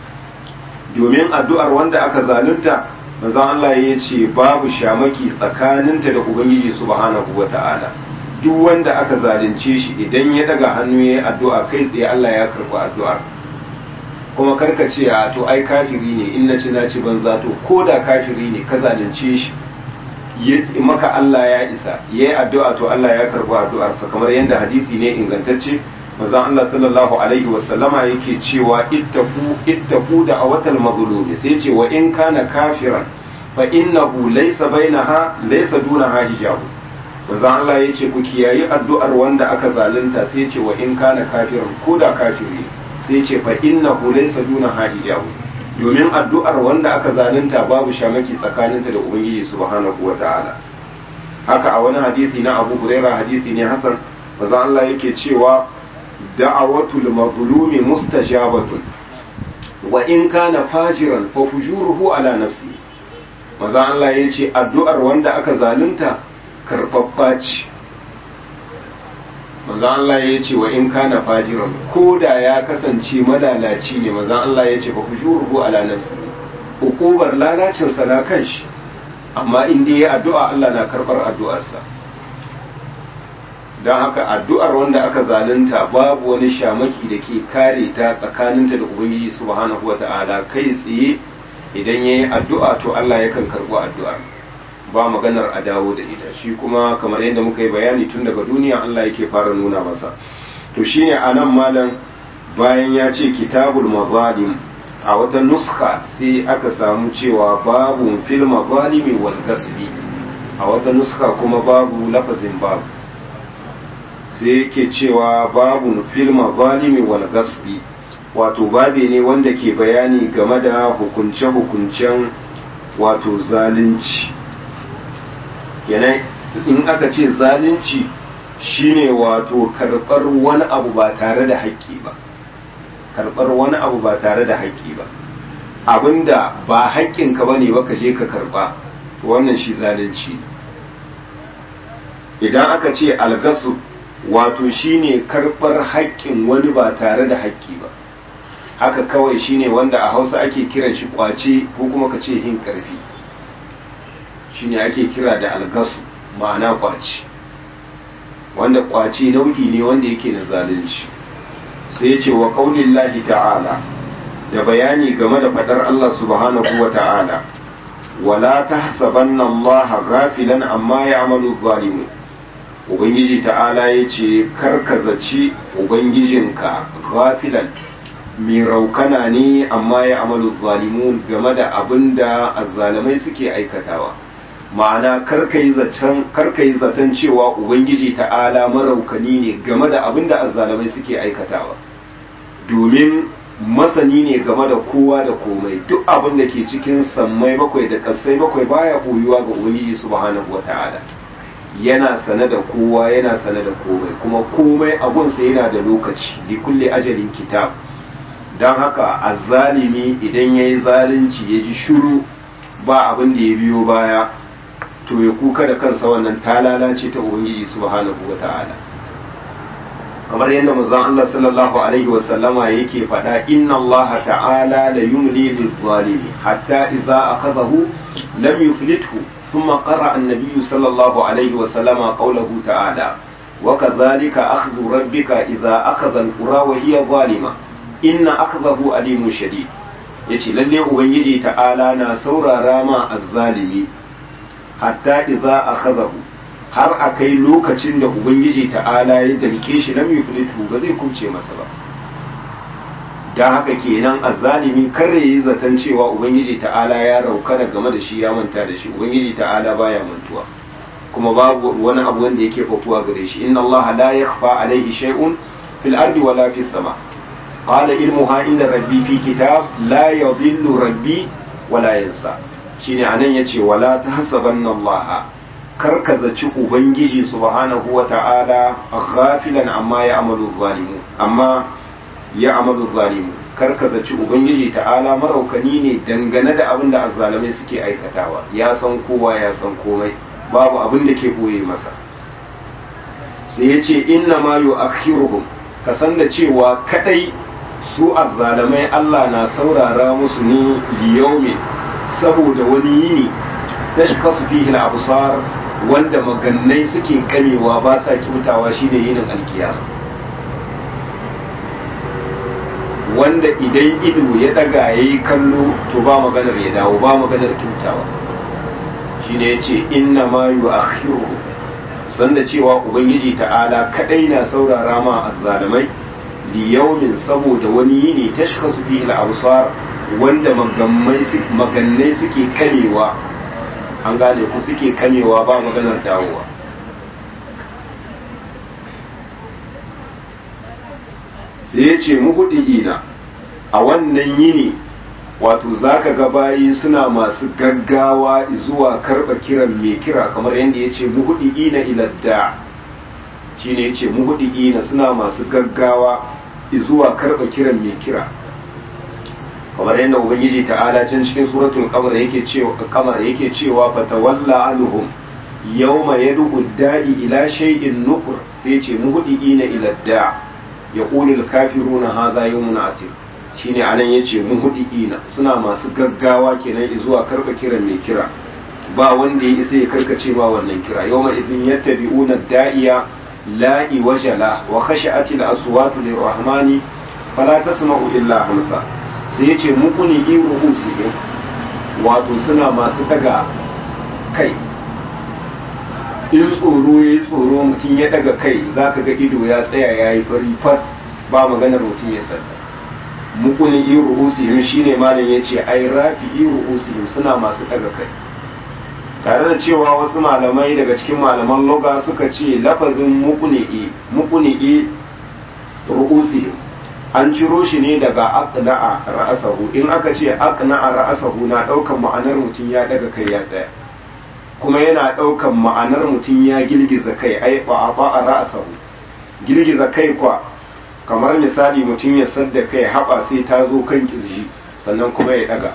domin addu'ar wanda aka zalunta maza Allah ya ce babu shamaki tsakaninta da ubangiji subhanahu wata'ala duk wanda aka zalunce shi idan ya daga hannu ya yi addu'a kai tsaye Allah ya karɓi addu'ar kuma karka ce a to ai kafiri ne in na ci na ci banza to ko da kafiri ne ka zalunce shi maka Allah ya isa ya yi addu'a to Allah ya karɓi addu'arsa kamar yadda hadisi ne ingantacce mazan Allah sallallahu alaihi wasallama yake cewa ittaku ittaku da awatal mazlumi sai ce wa in kana kafiran fa innahu laysa bainaha laysa dunaha hijabu manzo Allah ya ce ku kiyayi addu'ar wanda aka zalunta sai ce wa in kana kafirin ko da kafiri sai ce fa innahu laysa duna hijabu domin addu'ar wanda aka zalunta babu shamaki tsakaninta da ubangiji subhanahu wata'ala haka a wani hadisi na Abu Huraira hadisi ne Hassan manzo Allah yake cewa da'awatul mazlumi mustajabatun wa in kana fajiran fa fujuruhu ala nafsi manzo Allah ya ce addu'ar wanda aka zalunta karɓaɓɓa ce manzan Allah ya ce wa in kana fajiran ko da ya kasance malalaci ne manzan Allah ya ce ba ku shuruhu ala nafsi hukubar lalacinsa na kan shi amma in dai ya addu'a Allah na karɓar addu'arsa don haka addu'ar wanda aka zalunta babu wani shamaki da ke kare ta tsakaninta da ubangiji subhanahu wa ta'ala kai tsaye idan ya yi addu'a to Allah yakan karɓi addu'ar ba maganar a dawo da ita shi kuma kamar yadda muka yi bayani tun daga duniya Allah yake fara nuna masa to shine anan malam bayan ya ce kitabul mazalim a wata nuska sai aka samu cewa babu fil mazalimi wal gasbi a wata nuska kuma babu lafazin babu sai yake cewa babu fil mazalimi wal gasbi wato babe ne wanda ke bayani game da hukunce-hukuncen wato zalunci kenan in aka ce zalunci shine wato karɓar wani abu ba tare da haƙƙi ba karɓar wani abu ba tare da haƙƙi ba abinda ba haƙƙinka ba ne ba ka je ka karɓa wannan shi zalunci idan aka ce algasu wato shine karɓar haƙƙin wani ba tare da haƙƙi ba haka kawai shine wanda a hausa ake kiran shi kwace ko kuma ka ce hin ƙarfi shine ake kira da algasu ma'ana kwace wanda kwace nau'i ne wanda yake na zalunci sai ya ce wa ƙaunin ta'ala da bayani game da faɗar Allah subhanahu wa ta'ala wala ta hasabanna Allah gafilan amma ya amalu zalimu ubangiji ta'ala ya ce karkazaci ubangijinka gafilan mai raukana ne amma ya amalu zalimu game da abin da azzalamai suke aikatawa ma'ana karka yi zaton cewa ubangiji ta'ala maraukani ne game da abin da azzalamai suke aikatawa domin masani ne game da kowa da komai duk abin da ke cikin sammai bakwai da kasai bakwai baya koyuwa ga ubangiji subhanahu wata'ala yana sane da kowa yana sane da komai kuma komai abunsa yana da lokaci li kulle ajalin kitab don haka azzalimi idan ya yi zalunci ya ji shuru ba abin da ya biyo baya to ya kuka da kansa wannan ta lalace ta ubangiji subhanahu wa ta'ala kamar yadda manzon Allah sallallahu alaihi wa sallama yake faɗa inna Allah ta'ala la yumli lil-zalimi hatta idza akhadahu lam yuflithu thumma qara an-nabiy sallallahu alaihi wa sallama qawluhu ta'ala wa kadhalika akhdhu rabbika idza akhadha al-qura wa hiya zalima inna akhdahu alimun shadid yace lalle ubangiji ta'ala na saurara ma azzalimi hatta idza akhadahu har akai lokacin da ubangiji ta'ala ya dalke shi lam yuflitu ba zai kumce masa ba dan haka kenan azzalimi kare yi zaton cewa ubangiji ta'ala ya raukana game da shi ya manta da shi ubangiji ta'ala baya mantuwa kuma babu wani abu wanda yake fafuwa gare shi inna allaha la yakhfa alaihi shay'un fil ardi wala fis sama qala ilmuha inda rabbi fi kitab la yadhillu rabbi wala yansa shine anan yace wala tahsabanna Allah karka zaci ubangiji subhanahu wa ta'ala ghafilan amma ya amalu zalimu amma ya amalu zalimu karka zaci ubangiji ta'ala maraukani ne dangane da abin da azzalamai suke aikatawa ya san kowa ya san komai babu abin da ke boye masa sai ya ce inna ma yu'akhiruhum ka san da cewa kadai su azzalamai Allah na saurara musu ne liyaumin saboda wani yini tashkasu fihi al-absar wanda magannai suke kamewa ba sa kyautawa shine yinin alkiyama wanda idan ido ya daga yayi kallo to ba maganar ya dawo ba maganar kyautawa shine yace inna ma yu'akhiru sanda cewa ubangiji ta'ala kadai na saurara ma azzalimai liyaumin saboda wani yini tashkasu fihi al-absar wanda magannai suke kamewa an gane ku suke kamewa ba maganar dawowa sai ya ce ina a wannan yini wato za ka ga bayi suna masu gaggawa zuwa karɓa kiran mai kira kamar yadda ya ce ina iladda shi ne ya ce ina suna masu gaggawa zuwa karɓa kiran mai kira kamar yadda ubangiji ta'ala can cikin suratul qamar yake cewa qamar yake cewa fatawalla anhum yawma yad'u da'i ila shay'in nukur sai ce muhdiina ila da' yaqulu al-kafiruna hadha yawmun asir shine anan yace muhdiina suna masu gaggawa kenan zuwa karba kiran mai kira ba wanda ya isa ya karkace ba wannan kira yawma idin yattabi'una da'iya la iwajala wa khashi'atil aswatu lirrahmani fala tasma'u illa hamsa sai ya ce muku ne yi ru'usihim wato suna masu daga kai in tsoro ya yi tsoro mutum ya daga kai za ka ga ido ya tsaya ya yi fari fat ba maganar mutum ya sanda muku ne yi ru'usihim shine malam ya ce ai rafi yi ru'usihim suna masu daga kai tare da cewa wasu malamai daga cikin malaman loga suka ce lafazin mukuni'i mukuni'i ru'usihim an ciro shi ne daga aqna'a ra'asahu in aka ce aqna'a ra'asahu na daukan ma'anar mutum ya daga kai ya tsaya kuma yana ɗaukan ma'anar mutum ya girgiza kai ai ba a ra'asahu girgiza kai kwa kamar misali mutum ya sadda kai haɓa sai ta zo kan kirji sannan kuma ya ɗaga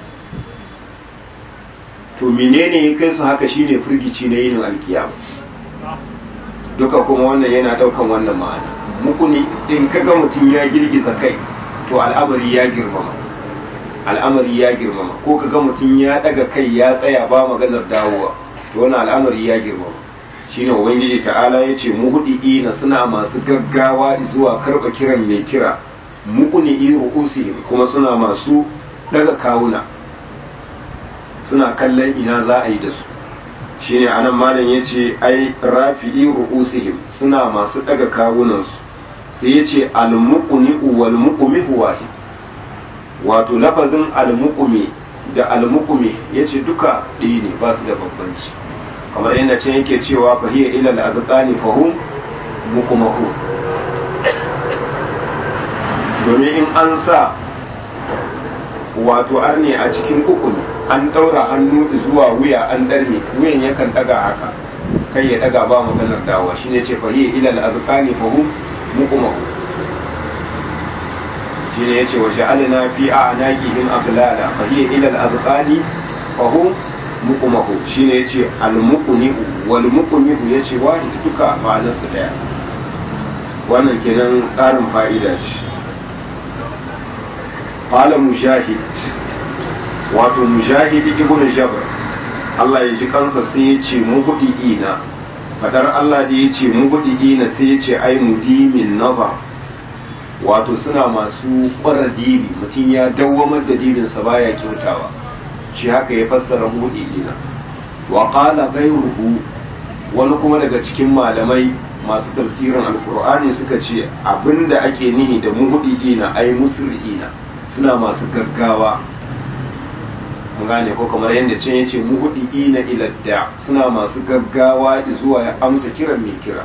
to menene ya kai su haka shine firgici na yin alkiyama duka kuma wannan yana ɗaukan wannan ma'ana muku ne in kaga mutum ya girgiza kai to al'amari ya girmama al'amari ya girmama ko kaga mutum ya ɗaga kai ya tsaya ba maganar dawowa to wannan al'amari ya girmama shine ubangiji ta'ala ya ce muhudiina suna masu gaggawa zuwa karɓa kiran mai kira muqni ru'usihim kuma suna masu daga kawuna suna kallon ina za a yi da su shine anan malam yace ai rafi'i ru'usihim suna masu daga kawunansu sai yace al-muqni wal muqmi wahid wato lafazin al-muqmi da al-muqmi yace duka ɗaya ne ba su da bambanci kamar yadda can yake cewa fa hiya ila al-azqani fa hum muqmahu domin in an sa wato arne a cikin ukun an daura hannu zuwa wuya an darme wuyan yakan daga haka kai ya daga ba maganar dawa shine ce fa hiya ila al-azqani fa hum muqmahu shine yace wa ja'alna fi a'naqihim aghlala fa hiya ila al-azqani fa hum muqmahu shine yace al-muqni wal muqmihu yace wahid duka ma'anarsa daya wannan kenan ƙarin fa'ida ce qala mujahid wato mujahid ibn jabr Allah ya ji kansa sai ya ce muhdiina fadar Allah da ya ce muhdiina sai ya ce ai mudimin nazar wato suna masu ƙwara dibi mutum ya dawwamar da dibinsa baya kyautawa shi haka ya fassara muhdiina wa qala ghayruhu wani kuma daga cikin malamai masu tafsirin alkur'ani suka ce abinda ake nihi da muhdiina ai musri'ina suna masu gaggawa mun gane ko kamar yadda can yace muhdiina ila da suna masu gaggawa zuwa ya amsa kiran mai kira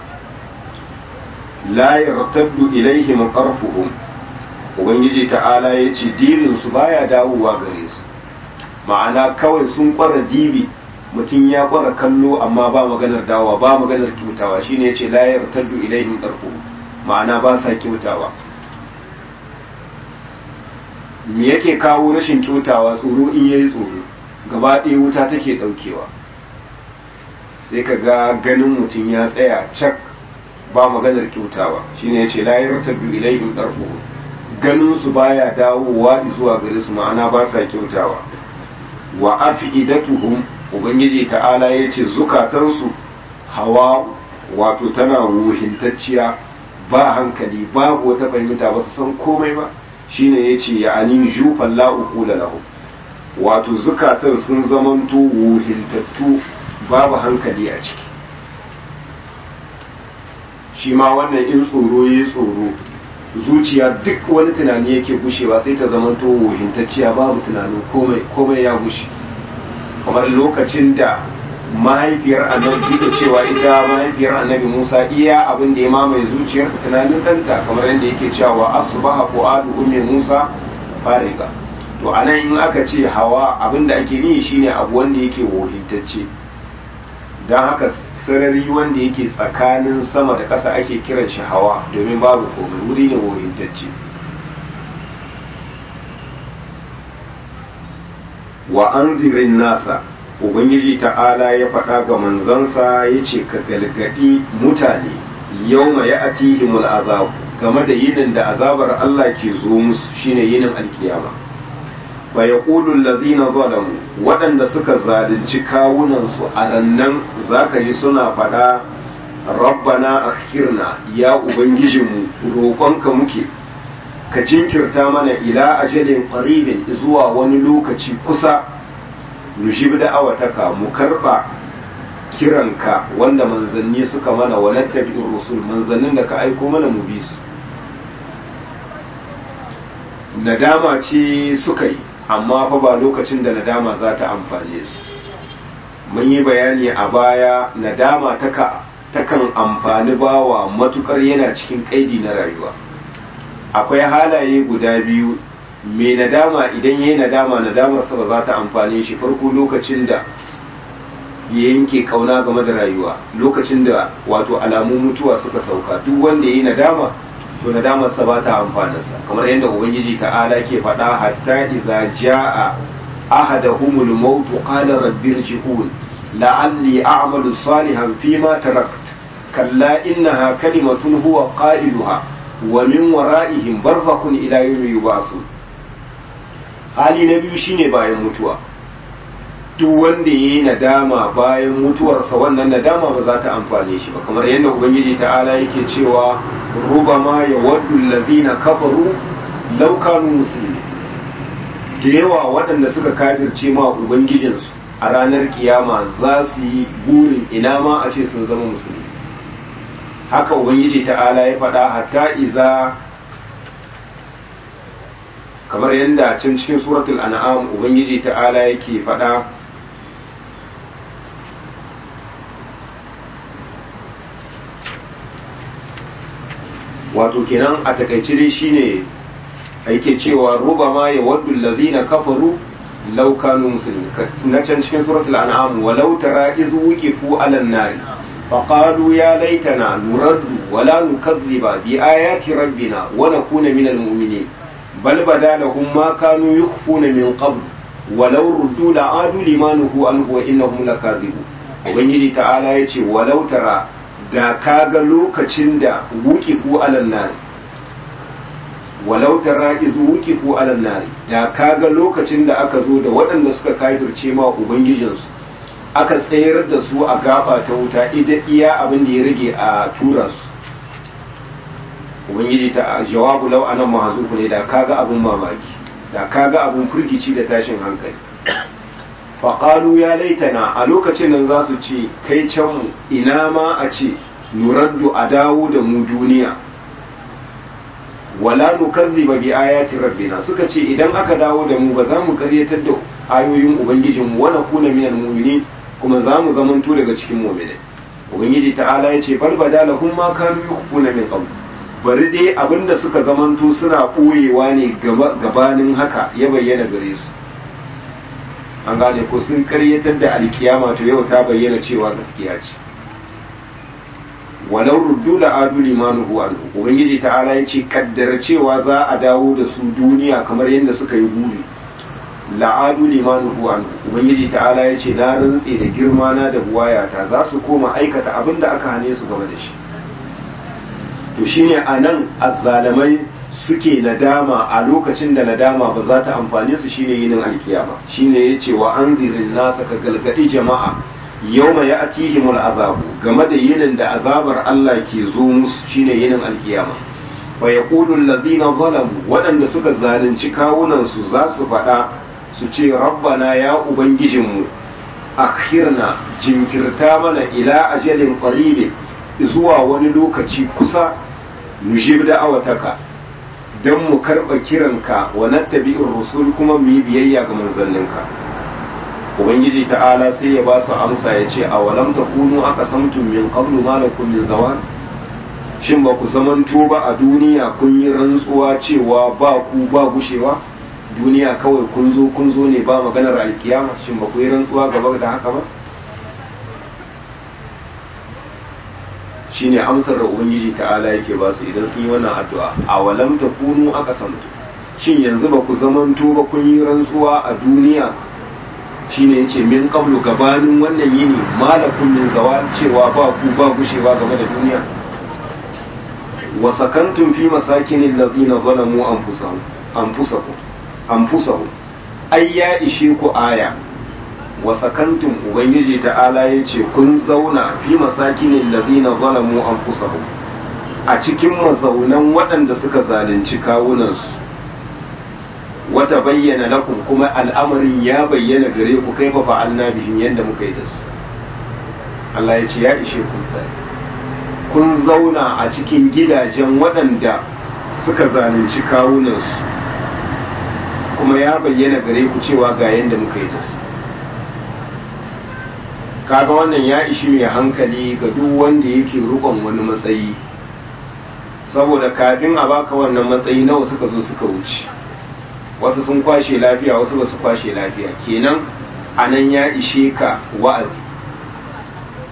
la yartaddu ilaihim qarfuhum ubangiji ta'ala yace dibin su baya dawowa gare su ma'ana kawai sun kwara dibi mutum ya kwara kallo amma ba maganar dawa ba maganar kyautawa shine yace la yartaddu ilaihim qarfuhum ma'ana ba sa kyautawa me yake kawo rashin kyautawa tsoro in yayi tsoro gaba ɗaya wuta take ɗaukewa sai ka ga ganin mutum ya tsaya cak ba maganar kyautawa shine yace la yartabu ilaihim tarfu ganin su baya dawowa zuwa gare su ma'ana ba sa kyautawa wa afidatuhum ubangiji ta'ala yace zukatansu hawa wato tana wuhintacciya ba hankali babu wata fahimta ba su san komai ba shine yace ya ani jufan la uqula lahu wato zukatan sun zamanto wuhintattu babu hankali a ciki shi ma wannan in tsoro ya tsoro zuciya duk wani tunani yake gushewa sai ta zamanto wuhintacciya babu tunanin komai komai ya gushe kamar lokacin da mahaifiyar annabi da cewa ita mahaifiyar annabi musa iya abin da ya mamaye zuciyar tunanin ɗanta kamar yadda yake cewa asbaha fu'adu ummi musa fariga to anan in aka ce hawa abin da ake yi shine abu wanda yake wohintacce don haka sarari wanda yake tsakanin sama da ƙasa ake kiran shi hawa domin babu komai wuri ne wohintacce wa anzirin nasa ubangiji ta'ala ya faɗa ga manzansa ya ce ka galgadi mutane yau ma ya atihimul azabu game da yinin da azabar Allah ke zo musu shine yinin alkiyama fa yaqulu allazina zalamu waɗanda suka zalunci kawunansu a rannan zaka ji suna faɗa rabbana akhirna ya ubangijinmu roƙonka muke ka jinkirta mana ila ajalin qaribin zuwa wani lokaci kusa nujib da awataka mu karba kiranka wanda manzanni suka mana wa nattabi'ur rusul manzannin da ka aiko mana mu bi su nadama ce suka yi amma fa ba lokacin da nadama za ta amfane su mun yi bayani a baya nadama taka takan amfani bawa matukar yana cikin kaidi na rayuwa akwai halaye guda biyu mai nadama idan ya yi nadama nadamarsa ba za ta amfane shi farko lokacin da ya yanke kauna game da rayuwa lokacin da wato alamun mutuwa suka sauka duk wanda yayi nadama to nadamar sa ba ta amfanarsa kamar yadda ubangiji ta'ala ke faɗa hatta idza jaa ahadahumul maut qala rabbi irji'un la'alli a'malu salihan fima tarakt kalla innaha kalimatun huwa qailuha wa min wara'ihim barzakhun ila yawmi yub'asun hali na biyu shine bayan mutuwa duk wanda ya yi nadama bayan mutuwarsa wannan nadama ba za ta amfane shi ba kamar yadda ubangiji ta'ala yake cewa rubama ya waddu allazina kafaru law kanu muslimin da yawa waɗanda suka kafirce ma ubangijinsu a ranar kiyama za su yi burin ina ma a ce sun zama musulmi haka ubangiji ta'ala ya faɗa hatta iza kamar yadda can cikin suratul an'am ubangiji ta'ala yake faɗa wato kenan a takaice dai shine yake cewa rubama ya waddu allazina kafaru law kanu muslimin na can cikin suratul an'am walau tara iz wuqifu 'alan nar فقالوا يا ليتنا نرد ولا نكذب بآيات ربنا ونكون من المؤمنين بل بدا لهم ما كانوا يخفون من قبل ولو ردوا لعادوا لما نهوا عنه وإنهم لكاذبون ubangiji ta'ala ya ce walau tara da kaga lokacin da wukifu alan nari walau tara iz wukifu alan nari da kaga lokacin da aka zo da waɗanda suka kafirce ma ubangijinsu aka tsayar da su a gaba ta wuta idan iya abin da ya rage a tura su ubangiji ta jawabu lau anan mahazuku ne da kaga abin mamaki da kaga abin firgici da tashin hankali faƙalu ya laitana a lokacin nan za su ce kai can mu ina ma a ce nuraddu a dawo da mu duniya wala nukazziba bi ayati rabbina suka ce idan aka dawo da mu ba za mu karyatar da ayoyin ubangijinmu wa nakuna minal mu'minin kuma za mu zamanto daga cikin mu'minai ubangiji ta'ala ya ce bal badalahum ma kanu yukhfuna min qabl bari dai abinda suka zamanto suna ɓoyewa ne gabanin haka ya bayyana gare su an gane ko sun karyatar da alkiyama to yau ta bayyana cewa gaskiya ce walau ruddu da adu limanu huwa ubangiji ta'ala ya ce kaddara cewa za a dawo da su duniya kamar yadda suka yi buri la'adu limanu huwa ubangiji ta'ala ya ce na rantse da girma na da buwayata za su koma aikata abin da aka hane su game da shi to shine a nan azzalamai suke nadama a lokacin da nadama ba za ta amfane su shine yinin alkiyama shine ya ce wa an nasa ka galgadi jama'a yau mai atihimul azabu game da yinin da azabar Allah ke zo musu shine yinin alkiyama wa yaqulu allazina zalamu waɗanda suka zalunci kawunan su za su faɗa su ce rabbana ya ubangijinmu akhirna jinkirta mana ila ajalin qaribin zuwa wani lokaci kusa nujib da'awataka don mu karɓa kiranka wa nattabi'ir rusul kuma mu yi biyayya ga manzanninka ubangiji ta'ala sai ya ba su amsa ya ce a walam takunu aka samtum min qablu ma lakum min zawal shin ba ku zamanto ba a duniya kun yi rantsuwa cewa ba ku ba gushewa duniya kawai kun zo kun zo ne ba maganar alkiyama shin ba ku yi rantsuwa gaba da haka ba shine amsar da ubangiji ta'ala yake ba su idan sun yi wannan addu'a a walam takunu aka samtu shin yanzu ba ku zamanto ba kun yi rantsuwa a duniya shine yace min qablu gabanin wannan yini malakum min zawal cewa ba ku ba gushewa game da duniya wa sakantum fi masakinil ladina zalamu anfusahum anfusakum anfusahum ai ya ishe ku aya wa sakantum ubangiji ta'ala ya ce kun zauna fi masakinin ladina zalamu anfusahum a cikin mazaunan waɗanda suka zalunci kawunansu wata bayyana lakum kuma al'amarin ya bayyana gare ku kai fa fa'alna bihim yadda muka yi da su Allah ya ce ya ishe kun sai kun zauna a cikin gidajen waɗanda suka zalunci kawunansu kuma ya bayyana gare ku cewa ga yadda muka yi da su kaga wannan ya ishi mai hankali ga duk wanda yake rukon wani matsayi saboda kafin a baka wannan matsayi nawa suka zo suka wuce wasu sun kwashe lafiya wasu ba su kwashe lafiya kenan a nan ya ishe ka wa'azi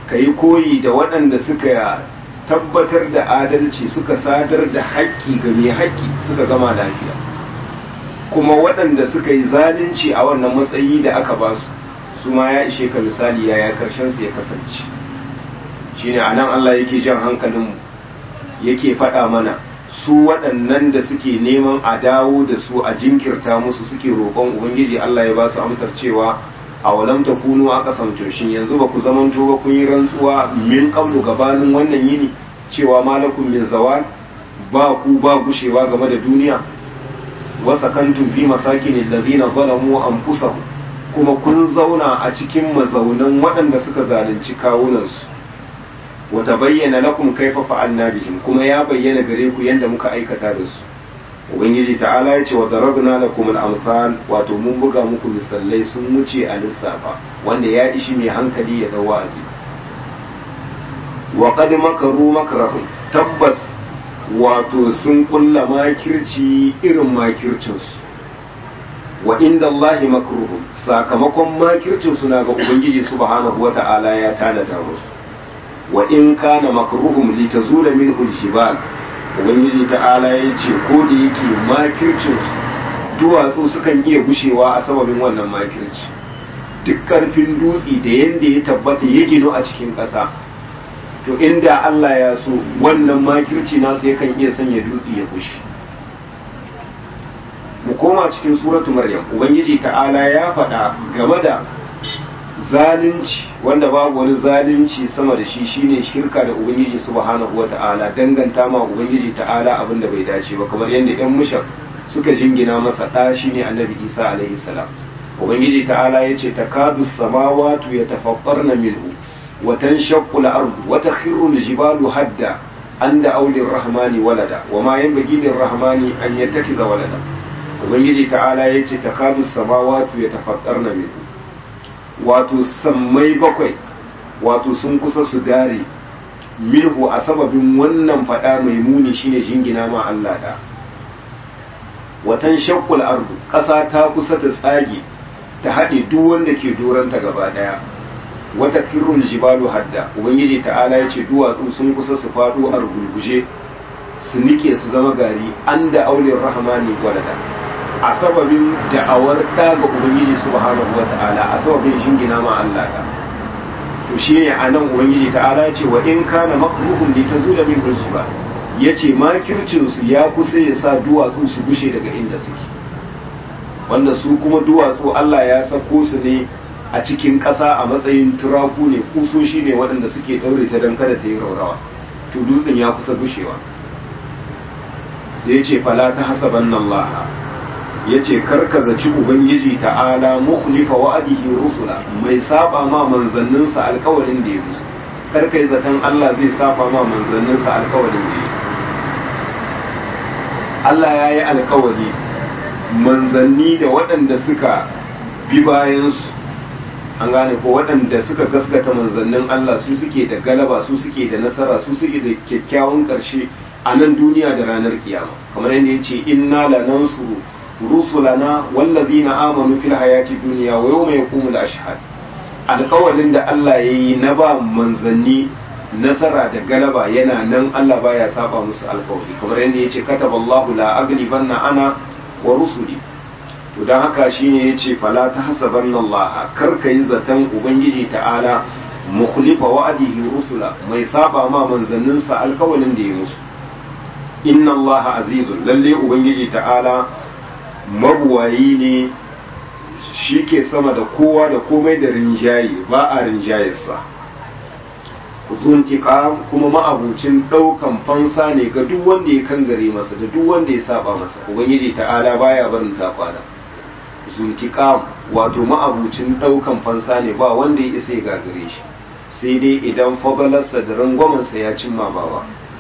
ka yi koyi da waɗanda suka tabbatar da adalci suka sadar da haƙƙi ga mai haƙƙi suka gama lafiya kuma waɗanda suka yi zalunci a wannan matsayi da aka ba su su ma ya ishe ka misali yaya karshen su ya kasance shine anan Allah yake jan hankalinmu yake faɗa mana su waɗannan da suke neman a dawo da su a jinkirta musu suke roƙon ubangiji Allah ya ba su amsar cewa a walam ta kunu a kasamto shin yanzu ba ku zamanto ba kun yi rantsuwa min qablu gabanin wannan yini cewa malakum min zawal ba ku ba gushewa game da duniya wa sakantum fi masakin alladhina zalamu anfusahum kuma kun zauna a cikin mazaunan waɗanda suka zalunci kawunansu wa tabayyana lakum kaifa fa'alna bihim kuma ya bayyana gare ku yanda muka aikata da su ubangiji ta'ala ya ce wa darabna lakum al-amsal wato mun buga muku misalai sun wuce a lissafa wanda ya ishi mai hankali ya dau wa'azi wa qad makaru makrahum tabbas wato sun kulla makirci irin makircin su wa inda Allahi makruhum sakamakon makircin su na ga ubangiji subhanahu wata'ala ya tanada musu wa in kana makruhum litazula minhu al-jibal ubangiji ta'ala ya ce ko da yake makircinsu duwatsu sukan iya gushewa a sababin wannan makirci duk karfin dutse da yadda ya tabbata ya gino a cikin ƙasa to inda Allah ya so wannan makirci nasu yakan iya sanya dutse ya gushe mu koma cikin suratu maryam ubangiji ta'ala ya faɗa game da zalunci wanda babu wani zalunci sama da shi shine shirka da ubangiji subhanahu wata'ala danganta ma ubangiji ta'ala abin da bai dace ba kamar yadda yan mushar suka jingina masa ɗa shine annabi isa alaihi salam ubangiji ta'ala ya ce takadu samawatu yatafaqqarna minhu wa tanshaqqu al-ardu wa takhiru al-jibalu hadda an da aulin rahmani walada wa ma yanbaghi lir-rahmani an yattakhidha walada ubangiji ta'ala ya ce takadu samawatu yatafaqqarna minhu wato sammai bakwai wato sun kusa su dare minhu a sababin wannan fada mai muni shine jingina ma Allah da watan shakkul ardu ƙasa ta kusa ta tsage ta haɗe duk wanda ke doranta gaba ɗaya wata kirrul jibalu hadda ubangiji ta'ala ya ce duwatsu sun kusa su faɗo a rugurguje su nike su zama gari an da aulin rahmani gwalada a sababin da'awar ta ga ubangiji subhanahu wata'ala a sababin shingina ma Allah da to shine anan ubangiji ta'ala ce wa in kana makruhum li tazula min hujba yace makircin su ya kusa ya sa duwatsu su gushe daga inda suke wanda su kuma duwatsu Allah ya sako su ne a cikin ƙasa a matsayin turaku ne kusoshi ne waɗanda suke ɗaure ta don kada ta yi raurawa to dutsen ya kusa gushewa sai ya ce fala ta hasaban Allah ya ce karka zaci ubangiji ta'ala mukhlifa wa'adihi rusula mai saba ma manzanninsa alkawarin da ya musu karka yi zaton Allah zai saba ma manzanninsa alkawarin da ya Allah ya yi alkawari manzanni da waɗanda suka bi bayansu an gane ko waɗanda suka gaskata manzannin Allah su suke da galaba su suke da nasara su suke da kyakkyawan ƙarshe a nan duniya da ranar kiyama kamar yadda ya ce inna lanansuru rusulana wallazina amanu fil hayati dunya wa yawma yaqumul ashhad alƙawarin da Allah yayi na ba manzanni nasara da galaba yana nan Allah baya saba musu alƙawari kamar yadda yace kataballahu la aglibanna ana wa rusuli to dan haka shine yace fala tahsabanna Allah kar kai zaton ubangiji ta'ala mukhlifa wa'adihi rusula mai saba ma manzanninsa alƙawarin da ya musu inna Allah azizun lalle ubangiji ta'ala mabuwayi ne shi ke sama da kowa da komai da rinjaye ba a rinjayarsa zuntika kuma ma'abucin ɗaukan fansa ne ga duk wanda ya kangare masa da duk wanda ya saba masa ubangiji ta'ala baya barin ta kwana zuntika wato ma'abucin ɗaukan fansa ne ba wanda ya isa ya gagare shi sai dai idan fagalarsa da rangwamansa ya cimma bawa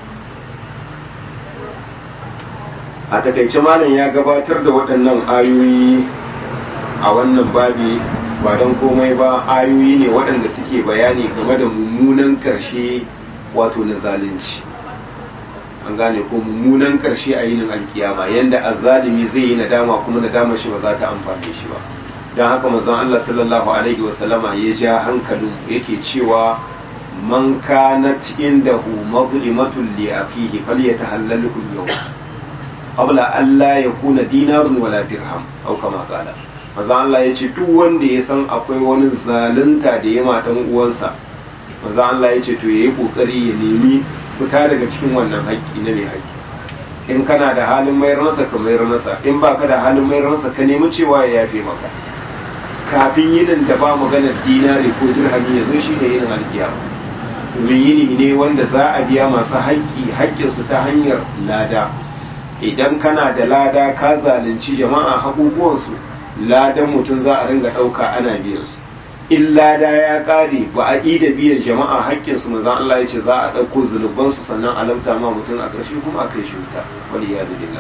a takaice malam ya gabatar da waɗannan ayoyi a wannan babi ba don komai ba ayoyi ne waɗanda suke bayani game da mummunan ƙarshe wato na zalunci an gane ko mummunan ƙarshe a yinin alkiyama yanda azzalimi zai yi nadama kuma nadama shi ba za ta amfane shi ba don haka manzon Allah sallallahu alaihi wasallama ya ja hankalin yake cewa man kanat indahu mazlimatun li akhihi falyatahallalhu al-yawm qabla an la yakuna dinarun wala dirham aw kama qala manzo Allah yace duk wanda ya san akwai wani zalunta da yama dan uwansa manzo Allah yace to yayi kokari ya nemi fita daga cikin wannan haƙƙi na mai haƙƙi in kana da halin mayar masa ka mayar masa in baka da halin mayar masa ka nemi cewa ya yafe maka kafin yinin da ba maganar dinari ko dirhami yanzu shi ne yinin alkiyama domin yini ne wanda za a biya masu haƙƙi haƙƙinsu ta hanyar lada idan kana da lada ka zalunci jama'a haƙuƙuwansu ladan mutum za a ringa ɗauka ana biyan su in lada ya ƙare ba a yi da biyan jama'a haƙƙinsu manzan Allah ya ce za a ɗauko zunubansu sannan a lamta ma mutum a ƙarshe kuma a kai shi wuta wani ya zubillah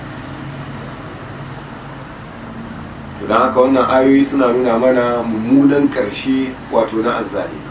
to don haka wannan ayoyi suna nuna mana mummunan ƙarshe wato na azzali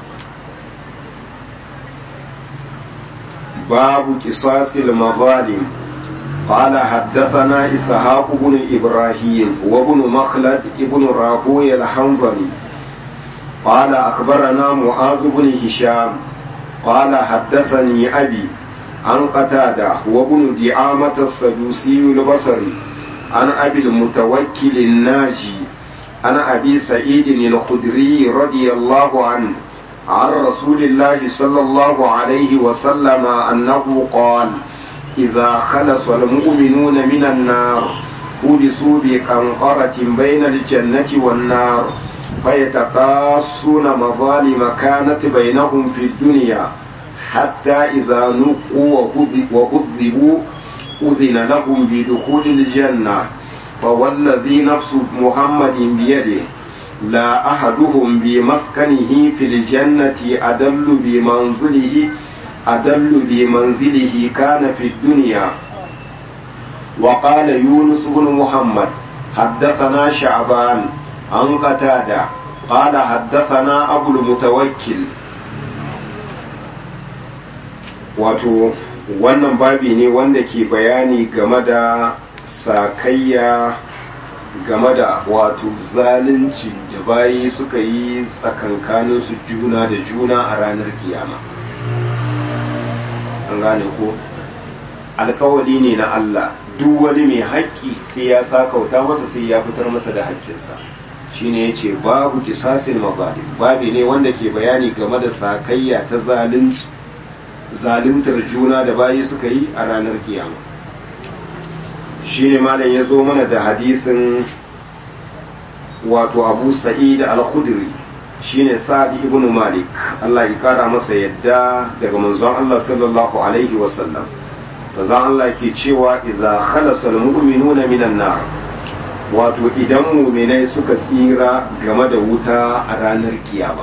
babu kisasil mazalim قال حدثنا إسحاق بن إبراهيم وابن مخلد ابن راهوي الحنظلي قال أخبرنا معاذ بن هشام قال حدثني أبي عن قتادة وابن دعامة السدوسي البصري عن أبي المتوكل الناجي عن أبي سعيد الخدري رضي الله عنه عن رسول الله صلى الله عليه وسلم أنه قال إذا خلص المؤمنون من النار حبسوا بقنطرة بين الجنة والنار فيتقاصون مظالم كانت بينهم في الدنيا حتى إذا نقوا وكذبوا أذن لهم بدخول الجنة فوالذي نفس محمد بيده لا أحدهم بمسكنه في الجنة أدل بمنزله أدل بمنزله كان في الدنيا وقال يونس بن محمد حدثنا شعبان عن قتادة قال حدثنا أبو المتوكل wato wannan babi ne wanda ke bayani game da sakayya game da wato zalunci da bayi suka yi tsakankaninsu juna da juna a ranar kiyama an gane ko alkawali ne na Allah duk wani mai haƙƙi sai ya sakauta masa sai ya fitar masa da haƙƙinsa shine ya ce babu kisasin mazalim babi ne wanda ke bayani game da sakayya ta zalunci zaluntar juna da bayi suka yi a ranar kiyama shine malam ya zo mana da hadisin wato abu sa'id al-khudri shine sa'ad ibn malik Allah ya kara masa yadda daga manzon Allah sallallahu alaihi wasallam manzon Allah ke cewa idza khalasa al-mu'minuna minan nar wato idan mu'minai suka tsira game da wuta a ranar kiyama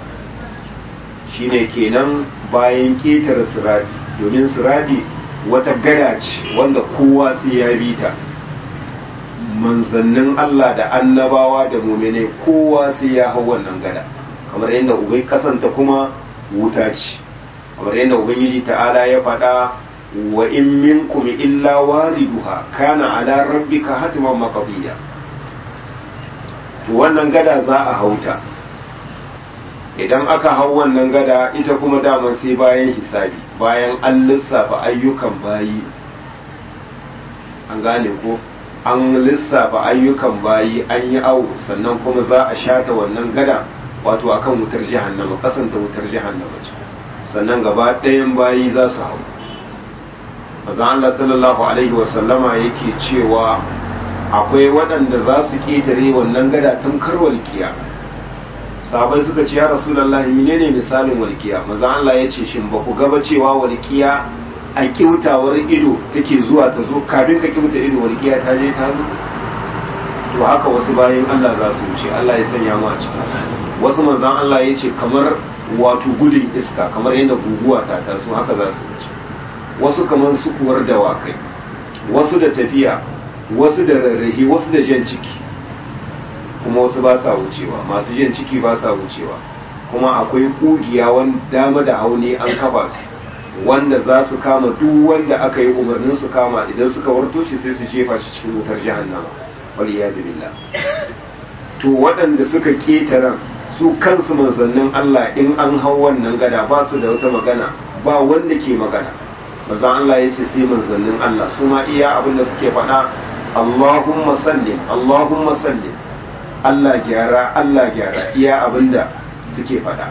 shine kenan bayan ketare siradi domin siradi wata gada ce wanda kowa sai ya bi ta manzannin Allah da annabawa da muminai kowa sai ya hau wannan gada kamar yadda ubai kasanta kuma wuta ce kamar yadda ubangiji ta'ala ya faɗa wa in minkum illa wariduha kana ala rabbika hatiman maqdiya to wannan gada za a hauta idan aka hau wannan gada ita kuma daman sai bayan hisabi bayan an lissafa ayyukan bayi an gane ko an lissafa ayyukan bayi an yi awo sannan kuma za a shata wannan gada wato akan wutar jahannama kasanta wutar jahannama ce sannan gaba ɗayan bayi za su hau maza Allah sallallahu alaihi wasallama yake cewa akwai waɗanda za su ƙetare wannan gada tun karwal kiyama sahabai suka ce ya rasulullahi menene misalin walkiya maza Allah ya ce shin ba ku gaba cewa walkiya a kiutawar ido take zuwa ta zo kafin ka kiuta ido walkiya ta je ta zo to haka wasu bayan Allah za su wuce Allah ya sanya mu a cikin wasu manzan Allah ya ce kamar wato gudun iska kamar yadda guguwa ta taso haka za su wuce wasu kamar sukuwar dawakai wasu da tafiya wasu da rarrahi wasu da jan ciki kuma wasu ba sa wucewa masu jan ciki ba sa wucewa kuma akwai kugiya wanda dama da hauni an kafa su wanda za su kama duk wanda aka yi umarnin su kama idan suka warto shi sai su jefa shi cikin wutar jahannama wal iyad billah to waɗanda suka ketara su kansu manzannin Allah in an hau wannan gada ba su da wata magana ba wanda ke magana manzon Allah ya ce sai manzannin Allah su ma iya abin da suke faɗa Allahumma sallim Allahumma sallim Allah gyara Allah gyara iya abin da suke faɗa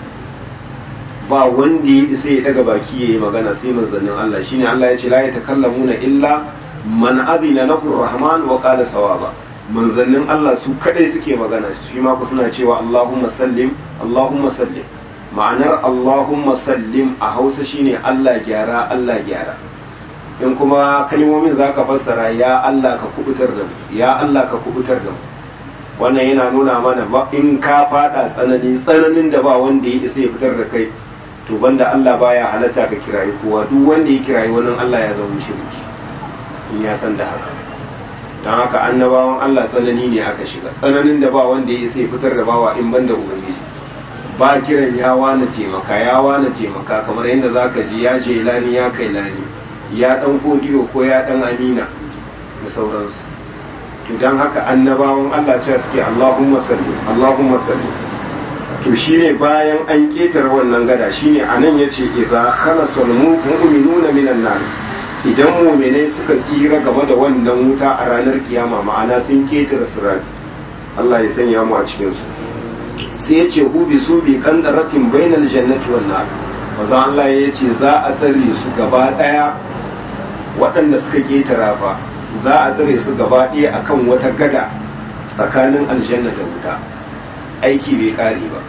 ba wanda ya isa ya daga baki yayi magana sai manzannin Allah shine Allah ya ce la yatakallamuna illa man adina lahu rahman wa qala sawaba manzannin Allah su kadai suke magana shi ma ku suna cewa Allahumma sallim Allahumma sallim ma'anar Allahumma sallim a Hausa shine Allah gyara Allah gyara in kuma kalmomin zaka fassara ya Allah ka kubutar da mu ya Allah ka kubutar da mu wannan yana nuna mana ba in ka fada tsanani tsananin da ba wanda ya isa ya fitar da kai to banda Allah baya halatta ka kirayi kowa duk wanda ya kirayi wannan Allah ya zama shirki in ya san da haka don haka annabawan Allah tsanani ne aka shiga tsananin da ba wanda ya sai fitar da bawa in banda ubangiji ba kiran ya wani taimaka ya wani taimaka kamar yadda zaka ji ya je lani ya kai lani ya dan kodiyo ko ya dan amina da sauransu to don haka annabawan Allah ce suke Allahumma salli Allahumma salli to shine bayan an ketare wannan gada shine anan yace idza khalasul mu'minuna minan nar idan muminai suka tsira game da wannan wuta a ranar kiyama ma'ana sun ketare sirat Allah ya sanya mu a cikin su sai ya ce hu bi su bi kandaratin bainal jannati wan nar maza Allah ya ce za a tsare su gaba daya waɗanda suka ketara fa za a tsare su gaba daya akan wata gada tsakanin aljanna da wuta aiki bai kare ba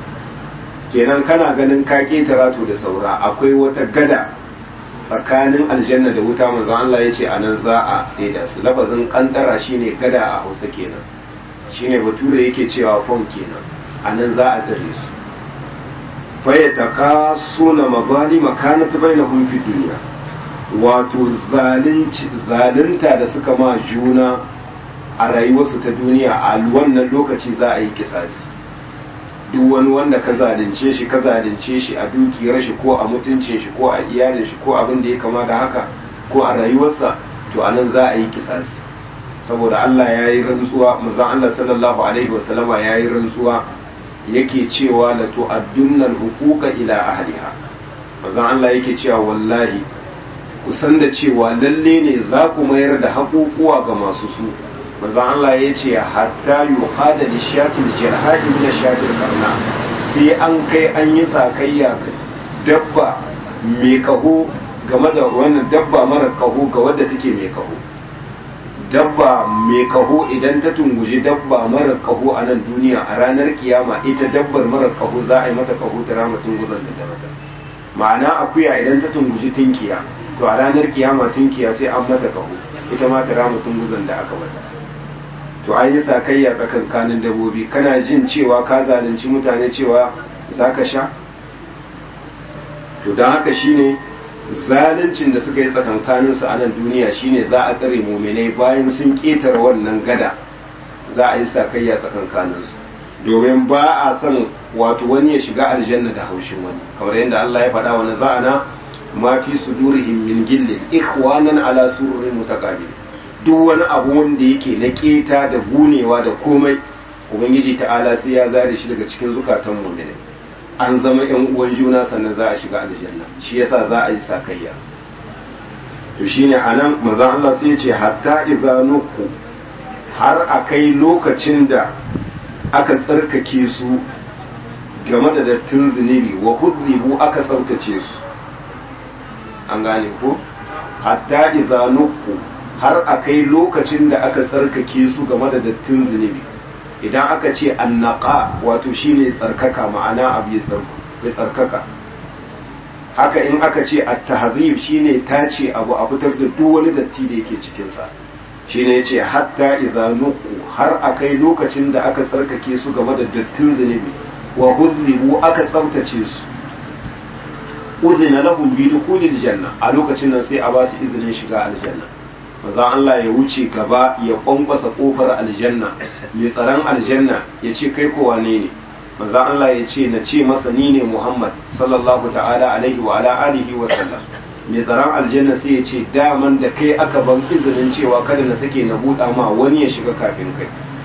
kenan kana ganin ka ketara to da saura akwai wata gada tsakanin aljanna da wuta manzon Allah ya ce anan za a saida su lafazin kantara shine gada a Hausa kenan shine bature yake cewa fon kenan anan za a dare su faya takasuna mazalima kanat bainahum fi dunya wato zalunci zalunta da suka ma juna a rayuwarsu ta duniya a wannan lokaci za a yi kisasi duk wani wanda ka zalunce shi ka zalunce shi a dukiyar shi ko a mutuncin shi ko a iyalin shi ko abin da ya kama da haka ko a rayuwarsa to anan za a yi kisasi saboda Allah ya yi rantsuwa manzon Allah sallallahu alaihi wasallama ya yi rantsuwa yake cewa la tu'addunna al-huquqa ila ahliha manzon Allah yake cewa wallahi ku san da cewa lalle ne za ku mayar da haƙuƙuwa ga masu su manzon Allah ya ce hatta yuqada li shatil jihadi min shatil karna sai an kai an yi sakayya dabba mai kaho game da wannan dabba mara kaho ga wadda take mai kaho dabba mai kaho idan ta tunguji dabba mara kaho a nan duniya a ranar kiyama ita dabbar mara kaho za a yi mata kaho ta rama tunguzan da ta mata ma'ana akuya idan ta tunguji tunkiya to a ranar kiyama tunkiya sai an mata kaho ita ma ta rama tunguzan da aka mata to an yi sakayya tsakankanin dabobi kana jin cewa ka zalunci mutane cewa za ka sha to don haka shine zaluncin da suka yi tsakankanin su a nan duniya shine za a tsare muminai bayan sun ƙetare wannan gada za a yi sakayya tsakankanin su domin ba a son wato wani ya shiga aljanna da haushin wani kamar yadda Allah ya faɗa wa naza'ana ma fi sudurihim min gillin ikhwanan ala sururin mutaqabil duk wani abu wanda yake na keta da gunewa da komai ubangiji ta'ala sai ya zare shi daga cikin zukatan mu'minai an zama yan uwan juna sannan za a shiga aljanna shi yasa za a yi sakayya to shine anan manzon Allah sai ya ce hatta idza nuku har akai lokacin da aka tsarkake su game da dattin zunubi wa hudribu aka tsarkace su an gane ko hatta idza nuku har akai lokacin da aka tsarkake su game da dattin zunubi idan aka ce annaka wato shine tsarkaka ma'ana abu ya tsarkaka haka in aka ce at-tahzib shine tace abu a fitar da duk wani datti da yake cikin sa shine yace hatta idza nuqu har akai lokacin da aka tsarkake su game da dattin zunubi wa hudribu aka tsaftace su udhina lahum bi dukhulil janna a lokacin nan sai a ba su izinin shiga aljanna maza Allah ya wuce gaba ya kwankwasa kofar aljanna mai tsaron aljanna ya ce kai kowa ne ne maza Allah ya ce na ce masa ni ne Muhammad sallallahu ta'ala alaihi wa ala alihi wa sallam mai tsaron aljanna sai ya ce daman da kai aka ban izinin cewa kada na sake na buɗa ma wani ya shiga kafin kai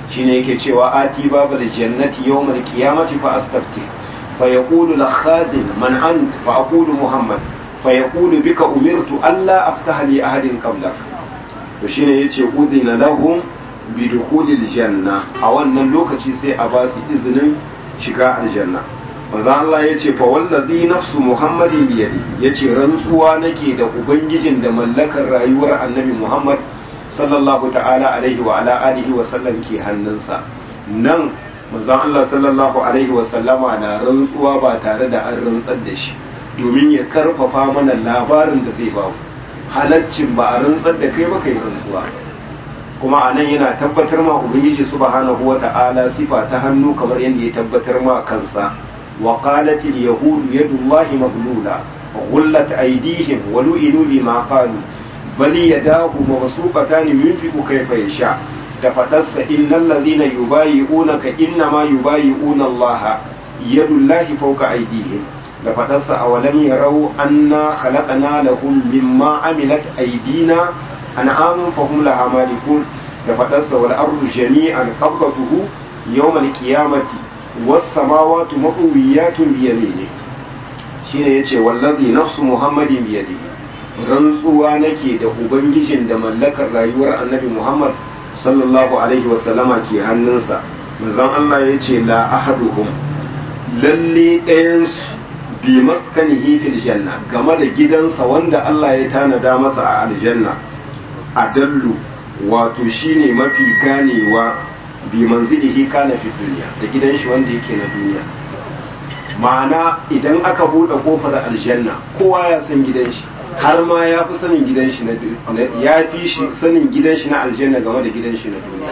shine yake cewa ati babal jannati yawmal qiyamati fa astafti fa yaqulu al khazin man ant fa aqulu muhammad fa yaqulu bika umirtu alla aftaha li ahadin qablak to shine yace udina lahum bi dukhulil janna a wannan lokaci sai a ba su izinin shiga aljanna manzo Allah yace fa wallazi nafsu muhammadin bi yadi yace rantsuwa nake da ubangijin da mallakar rayuwar annabi muhammad sallallahu ta'ala alaihi wa ala alihi wa sallam ke hannunsa nan manzon Allah sallallahu alaihi wa sallama na rantsuwa ba tare da an rantsar da shi domin ya karfafa mana labarin da zai bamu halaccin ba a rantsar da kai ba kai rantsuwa kuma a nan yana tabbatar ma ubangiji subhanahu wa ta'ala sifa ta hannu kamar yadda ya tabbatar ma kansa wa qalat al yahud yadullahi maghlula ghullat aydihim wa lu'inu bima qalu bal yadahu mabsuqatan yunfiqu kayfa yasha da fadarsa innal ladhina yubayi'unaka innama yubayi'una Allah yadullahi fawqa aydihim da fadarsa awalam yarau anna khalaqna lahum mimma amilat aydina an'amun fahum laha malikun da fadarsa wal ardu jami'an qabdatuhu yawm al qiyamati was samawati maqwiyatun bi yamini shine yace wallazi nafsu muhammadin bi yadihi rantsuwa nake da ubangijin da mallakar rayuwar annabi muhammad sallallahu alaihi wasallama ke hannunsa manzon Allah yace la ahaduhum lalle ɗayansu bi maskanihi fil janna game da gidansa wanda Allah ya tanada masa a aljanna adallu wato shine mafi ganewa bi manzilihi kana fi duniya da gidan shi wanda yake na duniya ma'ana idan aka bude kofar aljanna kowa ya san gidan shi har ma ya fi sanin gidan shi na ya fi shi sanin gidan shi na aljanna game da gidan shi na duniya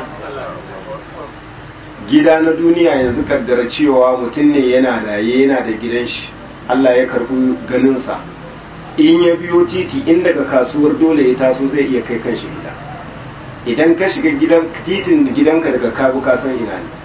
gida na duniya yanzu kaddara cewa mutum ne yana raye yana da gidan shi Allah ya karbi ganinsa in ya biyo titi in daga kasuwar dole ya taso zai iya kai kanshi gida idan ka shiga gidan titin gidanka daga kabu ka san ina ne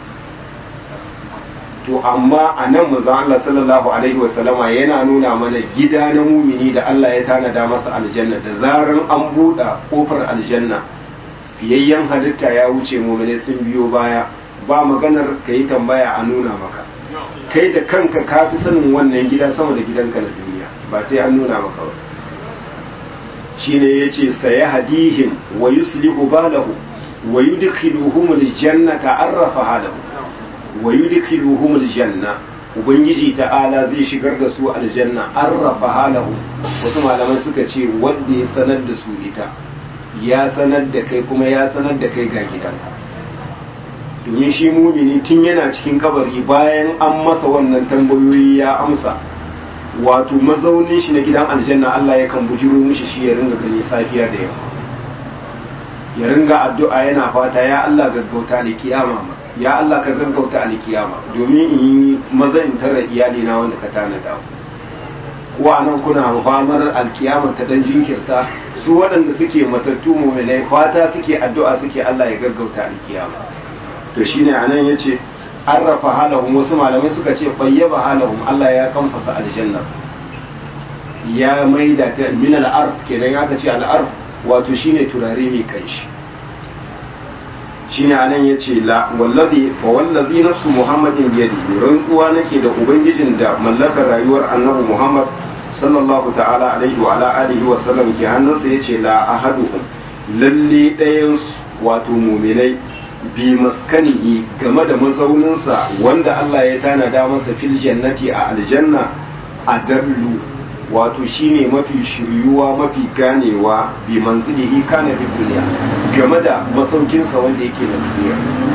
to amma a nan manzon Allah sallallahu alaihi wasallama yana nuna mana gida na mumini da Allah ya tanada masa aljanna da zaran an buɗe kofar aljanna fiyayyen halitta ya wuce mumine sun biyo baya ba maganar ka yi tambaya a nuna maka kai da kanka ka fi sanin wannan gida sama da gidanka na duniya ba sai an nuna maka ba shine yace saya hadihim wa yuslihu balahu wa yudkhiluhum aljannata arrafa halahu wa yudkhiluhum aljanna ubangiji ta'ala zai shigar da su aljanna arrafa halahu wasu malamai suka ce wanda ya sanar da su ita ya sanar da kai kuma ya sanar da kai ga gidanka domin shi mumini tun yana cikin kabari bayan an masa wannan tambayoyi ya amsa wato mazaunin shi na gidan aljanna Allah yakan bujiro mishi shi ya ringa gani safiya da yamma ya ringa addu'a yana fata ya Allah gaggauta da kiyama ma ya Allah ka gaggauta da kiyama domin in yi maza in tara iyali na wanda ka tanada ko anan kuna famar alkiyama ta dan jinkirta su waɗanda suke matattu mu'minai fata suke addu'a suke Allah ya gaggauta alkiyama to shine anan yace arrafa halahum wasu malamai suka ce bayyaba halahum Allah ya kamsasa aljanna ya maida ta min al-arf kenan aka ce al-arf wato shine turare mai kanshi shine anan yace la wallazi wa wallazi nafsu muhammadin bi yadihi rantsuwa nake da ubangijin da mallakar rayuwar annabi muhammad sallallahu ta'ala alaihi wa ala alihi wa sallam ke hannunsa yace la ahaduhum lalle ɗayan wato muminai bi maskanihi game da mazauninsa wanda Allah ya tanada masa fil jannati a aljanna a dallu wato shine mafi shiryuwa mafi ganewa bi manzilihi kana fi duniya game da masaukinsa wanda yake na duniya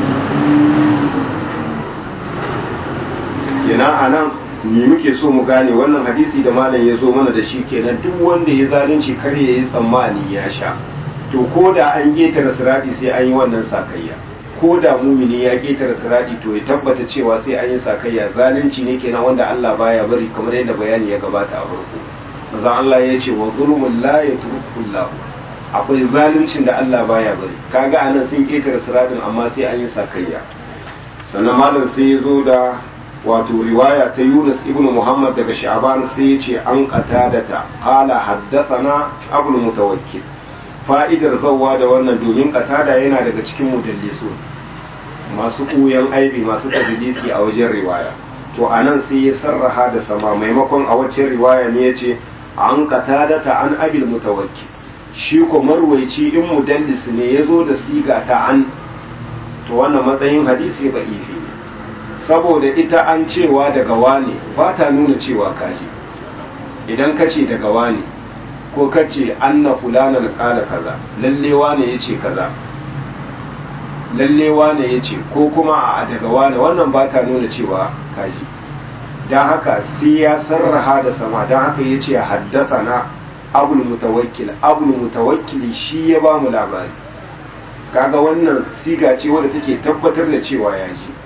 kenan anan me muke so mu gane wannan hadisi da malam ya zo mana da shi kenan duk wanda ya zalunci kar ya yi tsammani ya sha to ko da an ƙetare sirati sai an yi wannan sakayya ko da mumini ya ƙetare sirati to ya tabbata cewa sai an yi sakayya zalunci ne kenan wanda Allah baya bari kamar yadda bayani ya gabata a farko maza Allah ya ce wa zulmun la yatrukullahu akwai zaluncin da Allah baya bari kaga anan sun ƙetare siratin amma sai an yi sakayya sannan malam sai ya zo da wato riwaya ta Yunus ibn Muhammad daga Sha'ban sai ya ce an qatadata qala haddathana abul mutawakkil fa'idar zauwa da wannan domin katada yana daga cikin mudallisu masu ɓuyan aibi masu tadlisi a wajen riwaya to a nan sai ya sarraha da sama maimakon a wacce riwaya ne ya ce an katada ta an abil mutawakki shi ko marwaici in mudallis ne ya zo da siga ta an to wannan matsayin hadisi ba ifi ne saboda ita an cewa daga wane ba ta nuna cewa kaji idan ka ce daga wane ko ka ce anna fulanan kala kaza lalle wane ya ce kaza lalle wane ya ce ko kuma a daga wane wannan ba ta nuna cewa kaji don haka sai ya sarraha da sama don haka ya ce haddasa na abul mutawakkil abul mutawakkili shi ya ba mu labari kaga wannan siga ce wadda take tabbatar da cewa ya ji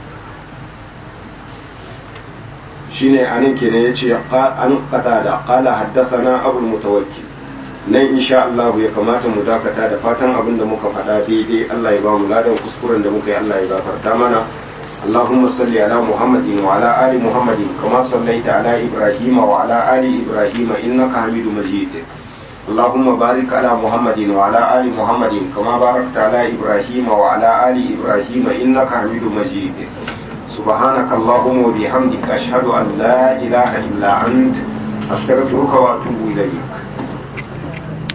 shine anan kenan yace an qata da qala haddathana abul mutawakkil nan insha Allah ya kamata mu dakata da fatan abin da muka faɗa daidai Allah ya ba mu ladan kuskuren da muka yi Allah ya gafarta mana اللهم صل على محمد وعلى آل محمد كما صليت على إبراهيم وعلى آل إبراهيم إنك حميد مجيد اللهم بارك على محمد وعلى آل محمد كما باركت على إبراهيم وعلى آل إبراهيم إنك حميد مجيد سبحانك اللهم وبحمدك أشهد أن لا إله إلا أنت أستغفرك وأتوب إليك